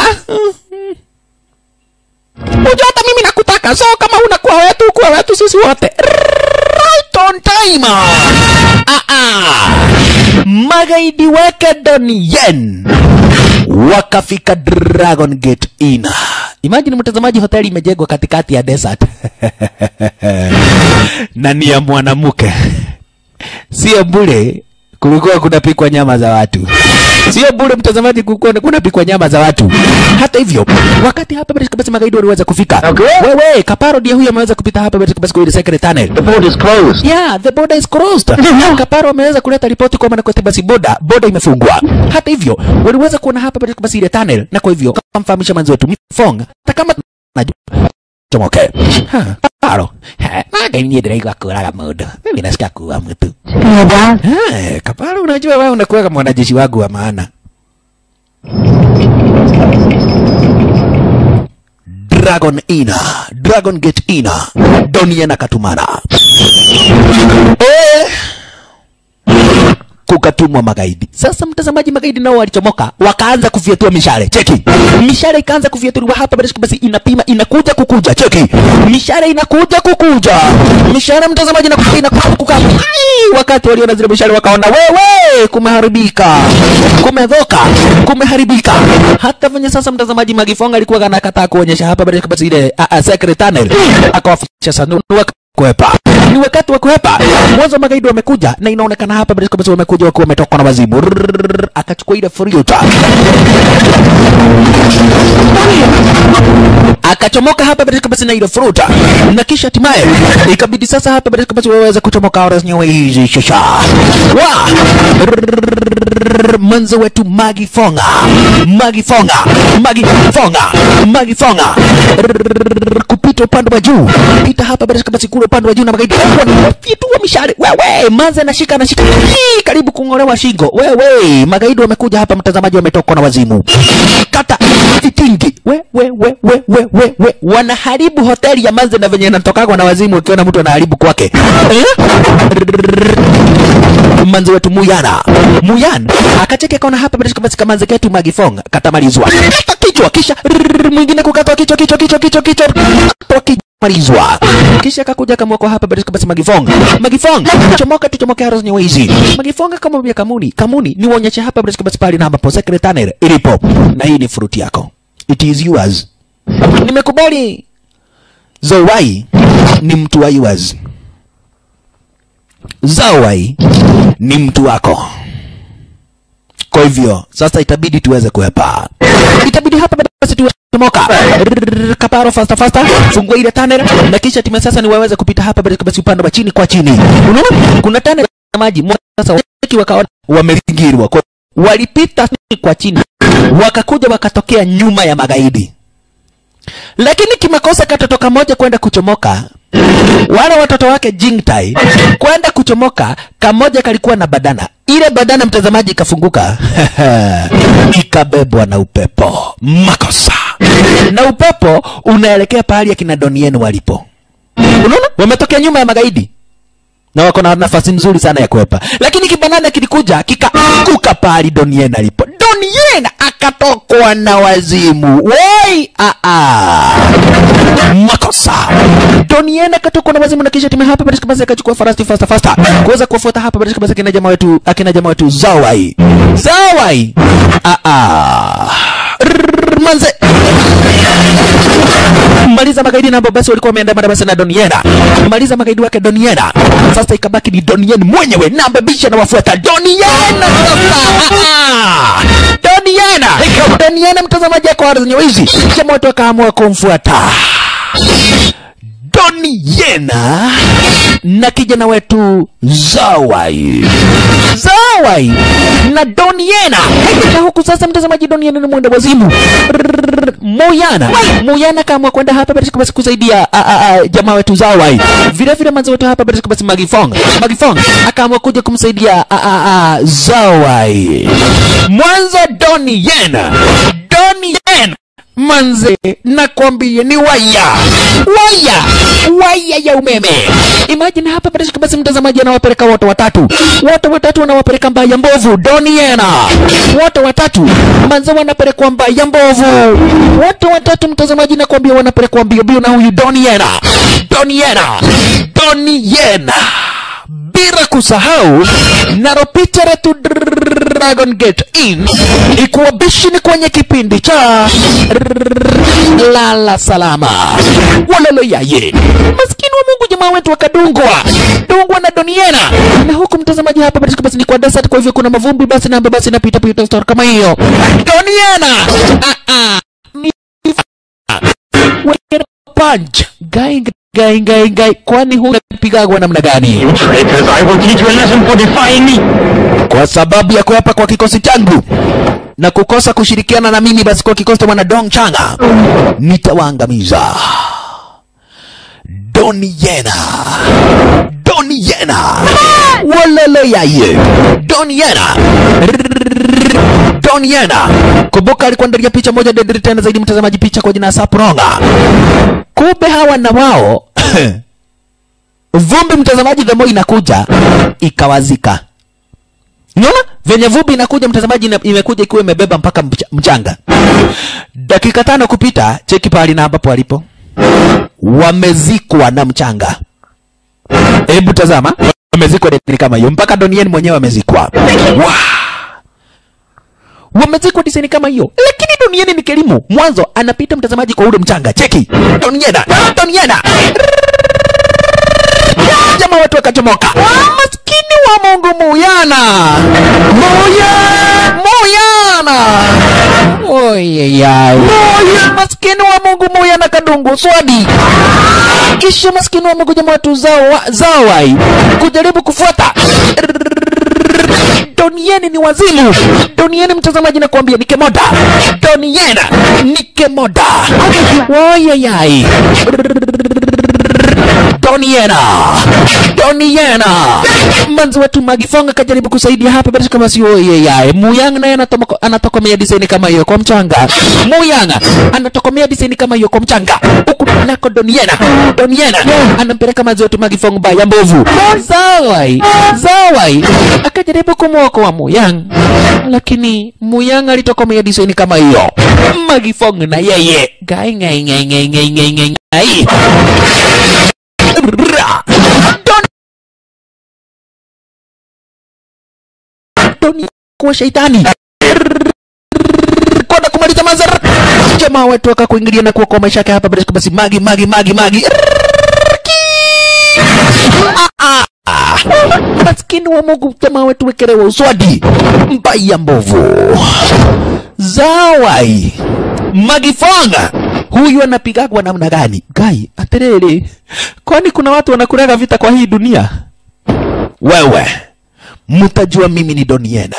Unajua hata mimi nakutaka. So kama unakuwa wetu, kuwa wetu sisi wote. Right on time. Ah ah. Magaidi wake Donien wakafika Dragon Gate Inn. Imagine mtazamaji, hoteli imejengwa katikati ya desert na ni ya mwanamke, sio bure. Kulikuwa kunapikwa nyama za watu, sio bure mtazamaji, kulikuwa kunapikwa nyama za watu. Hata hivyo, wakati hapa bila basi magaidi waliweza kufika. Okay. Wewe Kaparo ndiye huyu ameweza kupita hapa bila basi kwa ile secret tunnel. The board is closed. Yeah, the border is closed. Kaparo ameweza kuleta ripoti kwamba na kwa basi boda boda imefungwa. Hata hivyo, waliweza kuona hapa bila basi ile tunnel na kwa hivyo kamfahamisha mwanzo wetu Mifonga hata kama najua chomoke. Ha, Kaparo. Ha, maga ni ndiraigwa kuraga mundu. Mimi nasikia kuua mtu. Yeah, Dad. Eh, Kaparo unajua wewe unakuwa kama mwanajeshi wangu wa maana. Dragon Ina, Dragon Gate Ina, Donia na Katumana. Eh, kukatumwa magaidi. Sasa mtazamaji, magaidi nao walichomoka, wakaanza kufyatua mishale. Cheki, mishale ikaanza kufyatuliwa hapa, basi basi inapima, inakuja kukuja. Cheki, mishale inakuja kukuja, mishale mtazamaji, inakuja inakuja kukuja. Ai, wakati waliona zile mishale wakaona, wewe, kumeharibika, kumedhoka, kumeharibika. Hata venye sasa mtazamaji, Magifonga alikuwa anakataa kuonyesha hapa, basi basi ile a, a, secret tunnel, akawafikisha sanduku kuhepa ni wakati wa kuhepa mwanzo magaidi wamekuja na inaonekana hapa bila kabisa wamekuja wakiwa wametoka na wazimu Rrrr, akachukua ile furiota akachomoka hapa bila kabisa na ile fruta na kisha hatimaye ikabidi sasa hapa bila kabisa waweze kuchomoka ora zenyewe hizi shasha wa Rrrr, mwanzo wetu Magi Fonga, Magi Fonga, Magi Fonga, Magi Fonga kupita upande wa juu, pita hapa bila shaka basi kule upande wa juu na magaidi wanafyatua mishale. Wewe manze anashika anashika, Hii, karibu kung'olewa shingo. Wewe magaidi wamekuja hapa, mtazamaji, wametoka na wazimu, kata vitingi. We we we we we we we, wanaharibu hoteli ya manze na venye natokagwa na wazimu, ukiona mtu anaharibu kwake eh? manzi wetu Muyana Muyan akacheke kaona hapa bila shaka basi kama manzi ketu Magifong katamalizwa kata kichwa kisha rrrr, mwingine kukatwa kichwa kichwa kichwa kichwa kichwa katwa kichwa malizwa kisha akakuja kamwako hapa bila shaka basi Magifong Magifong chomoka tuchomoke haros nyewezi Magifong akamwambia Kamuni Kamuni niwaonyeshe hapa bila shaka basi pale na ambapo secretary ilipo na hii ni fruit yako it is yours nimekubali Zowai ni mtu wa yours Zawai ni mtu wako. Kwa hivyo sasa itabidi tuweze kuepa, itabidi hapa basi tuwe tomoka kaparo fasta fasta, fungua ile tunnel na kisha time sasa ni waweze kupita hapa basi basi upande wa chini kwa chini. Unaona kuna tunnel ya maji Mwa- sasa waki wakaona wamezingirwa, kwa walipita kwa chini, wakakuja wakatokea nyuma ya magaidi, lakini kimakosa katoto kamoja kwenda kuchomoka wale watoto wake Jingtai kwenda kuchomoka, kamoja kalikuwa na badana. Ile badana mtazamaji ikafunguka ikabebwa na upepo. Makosa na upepo unaelekea pahali akina Donien walipo. Unaona, wametokea nyuma ya magaidi na wako na nafasi nzuri sana ya kuepa, lakini kibanana kilikuja kikaanguka pahali Donien alipo. Donien akatokwa na wazimu. Woi, a a makosa. Donien akatokwa na wazimu na kisha timu hapa basi basi akachukua farasi fasta fasta kuweza kuwafuata hapa basi basi akina jamaa wetu akina jamaa wetu Zawai. Zawai. A a Rrrr, manze maliza magaidi na ambao basi walikuwa wameandamana basi na Doniena, maliza magaidi wake Doniena. Sasa ikabaki ni Donien mwenyewe na mbebisha na wafuata Doniena. Sasa Ah, ah. Doniena, Doniena, mtazamaji wako ardhi nyeusi, jamaa wetu akaamua kumfuata Doniena na kijana wetu Zawai. Zawai na Doniena. Na huku sasa mtazamaji, Doniena ni mwenda wazimu. Rrrr, Muyana. Muyana kaamua kwenda hapa basi basi kusaidia a, a, a, jamaa wetu Zawai. Vile vile manzi wetu hapa basi basi Magifong. Magifong akaamua kuja kumsaidia a, a, a, Zawai. Mwanzo Doniena. Doniena manze nakwambia ni waya waya waya ya umeme imagine hapa bila shaka basi mtazamaji anawapeleka wote watatu wote watatu wanawapeleka mbaya mbovu doniena wote watatu manze wanapelekwa mbaya mbovu wote watatu mtazamaji nakwambia wanapelekwa mbio mbio na huyu doniena doniena doniena bila kusahau naropita letu Dragon Gate In ikuwa bishini kwenye kipindi cha lala salama walalo yaye maskini wa Mungu jamaa wetu wakadungwa dungwa na Doniena na huku mtazamaji hapa basi basi ni kwa desert kwa hivyo kuna mavumbi basi na basi napita pita story kama hiyo Doniena ah ah ni Wekera punch gai gai gai gai kwani hunapigagwa namna gani You traitors, I will teach you a lesson for defying me. kwa sababu ya kuapa kwa kikosi changu na kukosa kushirikiana na mimi, basi kwa kikosi cha mwana Dong Changa nitawaangamiza. Doni Yena, Doni Yena, walele yaye, Doni Yena, Doni Yena. Kumbuka alikuwa ndani ya picha moja dedri tena zaidi, mtazamaji, picha kwa jina Sapronga. Kumbe hawa na wao vumbi, mtazamaji, the more inakuja ikawazika Unaona venye vumbi inakuja mtazamaji, ina- imekuja ikiwa imebeba mpaka mch- mchanga. Dakika tano kupita, cheki pahali na ambapo walipo, wamezikwa na mchanga. Hebu tazama, wamezikwa design kama hiyo, mpaka Donien mwenyewe amezikwa. Wow! wamezikwa design kama hiyo, lakini Donien ni kelimu mwanzo, anapita mtazamaji kwa ule mchanga. Cheki Doniena, Doniena jamaa watu wakachomoka. Maskini wa Mungu Muyana, Muya, Muyana, oyeyai, maskini wa Mungu Muyana kadungu swadi. Kisha maskini wa Mungu jamaa watu zawa, zawai kujaribu kufuata Donieni ni wazimu. Donieni mtazamaji, nakwambia ni kemoda. Doniena ni kemoda. Woyayai. Doniena, Doniena. Manzi wetu Magifonga kajaribu kusaidia hapa basi kama sio yeye. Muyang naye anatoma- anatokomea design kama hiyo kwa mchanga. Muyang anatokomea design kama hiyo kwa mchanga. Huku nako Doniena, Doniena anampeleka manzi wetu Magifonga baya mbovu. Zawai, Zawai akajaribu kumwokoa Muyang, lakini Muyang alitokomea design kama hiyo. Magifonga na yeye gai ngai ngai ngai ngai ngai ngai ngai. Ra! Don- Doni kuwa shaitani kwenda kumaliza mazara jamaa wetu akakuingilia na kuokoa maisha yake hapa basi basi magi magi magi magi Ah, ah, ah. maskini wa Mungu jamaa wetu wekelewa uswadi mbaya mbovu zawai magifonga huyu anapigagwa namna gani gai aterere kwani kuna watu wanakulaga vita kwa hii dunia wewe mtajua mimi ni doniena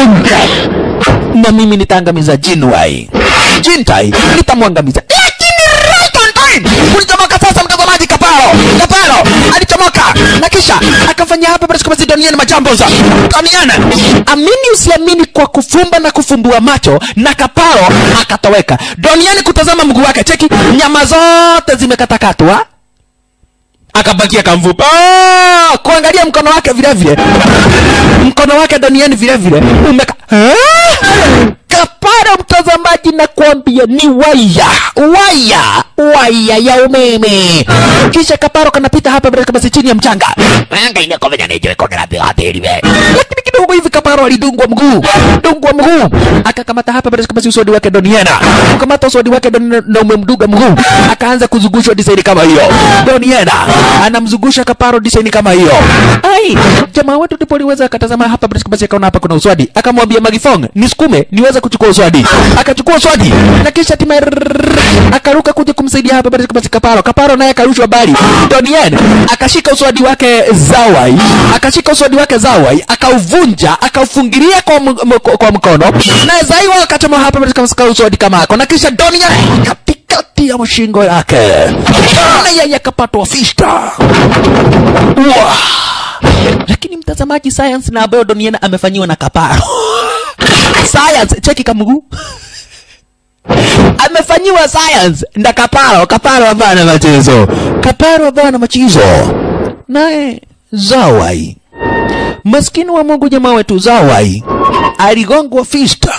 na mimi nitaangamiza jinwai jintai nitamwangamiza lakini right on time kulichomoka sasa mtazamaji kaparo kaparo alichomoka na kisha akafanya hapa basi kama si doniana majamboza doniana amini usiamini kwa kufumba na kufumbua macho na kaparo akatoweka doniani kutazama mguu wake cheki nyama zote zimekatakatwa akabakia kamvupa Ah, kuangalia mkono wake vile vile mkono wake duniani vile vile umeka Ah! kapara mtazamaji na kuambia ni waya waya waya ya umeme kisha kaparo kanapita hapa bila kama si chini ya mchanga anga inakovenya nijo ikongera bila tiri we lakini kidogo hivi kaparo alidungwa mguu dungwa mguu akakamata hapa bila kama si usodi wake doniana kukamata usodi wake Doniana na umemduga mguu akaanza kuzungushwa design kama hiyo doniana anamzungusha kaparo design kama hiyo ai jamaa wetu ndipo aliweza akatazama hapa bila kama si akaona hapa kuna uswadi akamwambia magifong nisukume niweze kuchukua uswadi akachukua uswadi na kisha hatimaye akaruka kuja kumsaidia hapa bila kama si kaparo kaparo naye akarushwa bali doniana akashika uswadi wake zawai akashika uswadi wake zawai akauvunja akaufungilia kwa, m- m- kwa mkono na zaiwa akachoma hapa bila kama si uswadi kama ako na kisha doniana katikati ya mshingo yake na yeye akapatwa fista Wah! lakini mtazamaji science na ambayo doniana amefanyiwa na kaparo science cheki kamguu amefanyiwa science na kaparo kaparo ambaye ana machezo kaparo ambaye ana machizo naye zawai maskini wa mungu jamaa wetu zawai aligongwa fista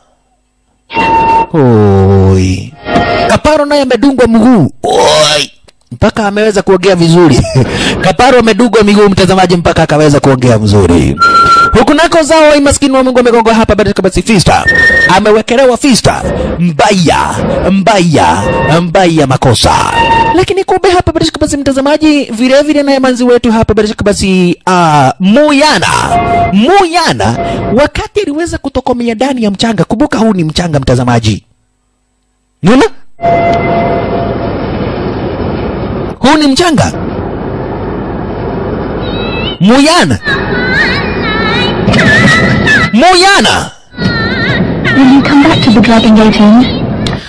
Oi. Kaparo naye amedungwa mguu. Oi. Mpaka ameweza kuongea vizuri. Kaparo amedungwa miguu mtazamaji mpaka akaweza kuongea mzuri. Huku nako zao maskini wa Mungu amegongwa hapa baada kama si fista. Amewekelewa fista. Mbaya, mbaya, mbaya makosa. Lakini kumbe hapa baada kama si mtazamaji vile vile naye manzi wetu hapa baada kama si uh, Muyana. Muyana wakati aliweza kutokomea ndani ya mchanga. Kumbuka huu ni mchanga mtazamaji. Nuna? Huu ni mchanga. Muyana. Muyana. Will you come back to the Dragon Gate Inn?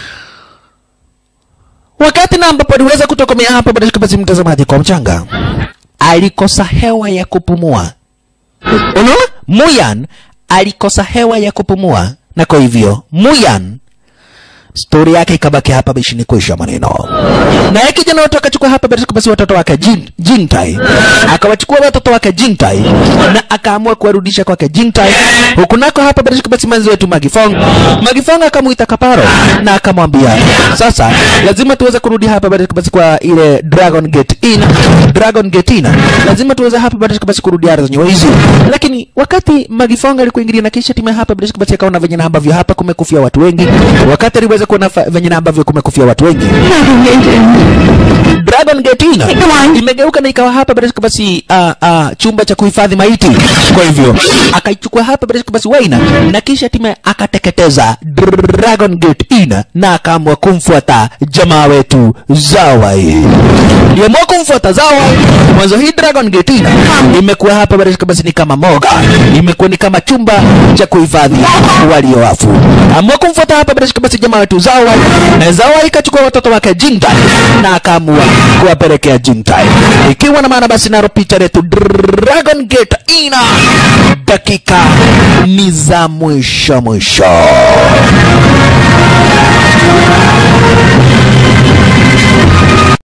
Wakati na ambapo aliweza kutokomea hapa baada ya basi mtazamaji kwa mchanga, alikosa hewa ya kupumua. Unaona? Muyan alikosa hewa ya kupumua, na kwa hivyo Muyan stori yake ikabaki hapa bishini kuisha maneno. Naye kijana wote akachukua hapa basi basi watoto wake Jin, Jintai, akawachukua watoto wake Jintai na akaamua kuwarudisha kwake Jintai. Huku nako hapa basi basi manzi wetu Magifong, Magifong akamuita Kaparo na akamwambia sasa lazima tuweze kurudi hapa basi basi kwa ile Dragon Gate Inn, Dragon Gate Inn, lazima tuweze hapa basi basi kurudi ardhi zenyewe hizi. Lakini wakati Magifong alikuingilia na kisha timu hapa basi basi akaona venye na ambavyo hapa kumekufia watu wengi, wakati aliweza uweze kuona fa- venye na ambavyo kumekufia watu wengi Dragon Gate ina imegeuka na ikawa hapa bila shaka basi uh, uh, chumba cha kuhifadhi maiti. Kwa hivyo akaichukua hapa bila shaka basi Waina na kisha time akateketeza Dragon Gate ina na akaamua kumfuata jamaa wetu Zawai. Aliamua kumfuata Zawai. Mwanzo hii Dragon Gate ina imekuwa hapa bila shaka basi ni kama moga, imekuwa ni kama chumba cha kuhifadhi waliowafu. Amua kumfuata hapa bila shaka basi jamaa wetu Zawai, na Zawai ikachukua watoto wake Jingtai na akaamua kuwapelekea Jingtai, ikiwa na maana basi naro picha letu Dragon Gate ina dakika ni za mwisho mwisho.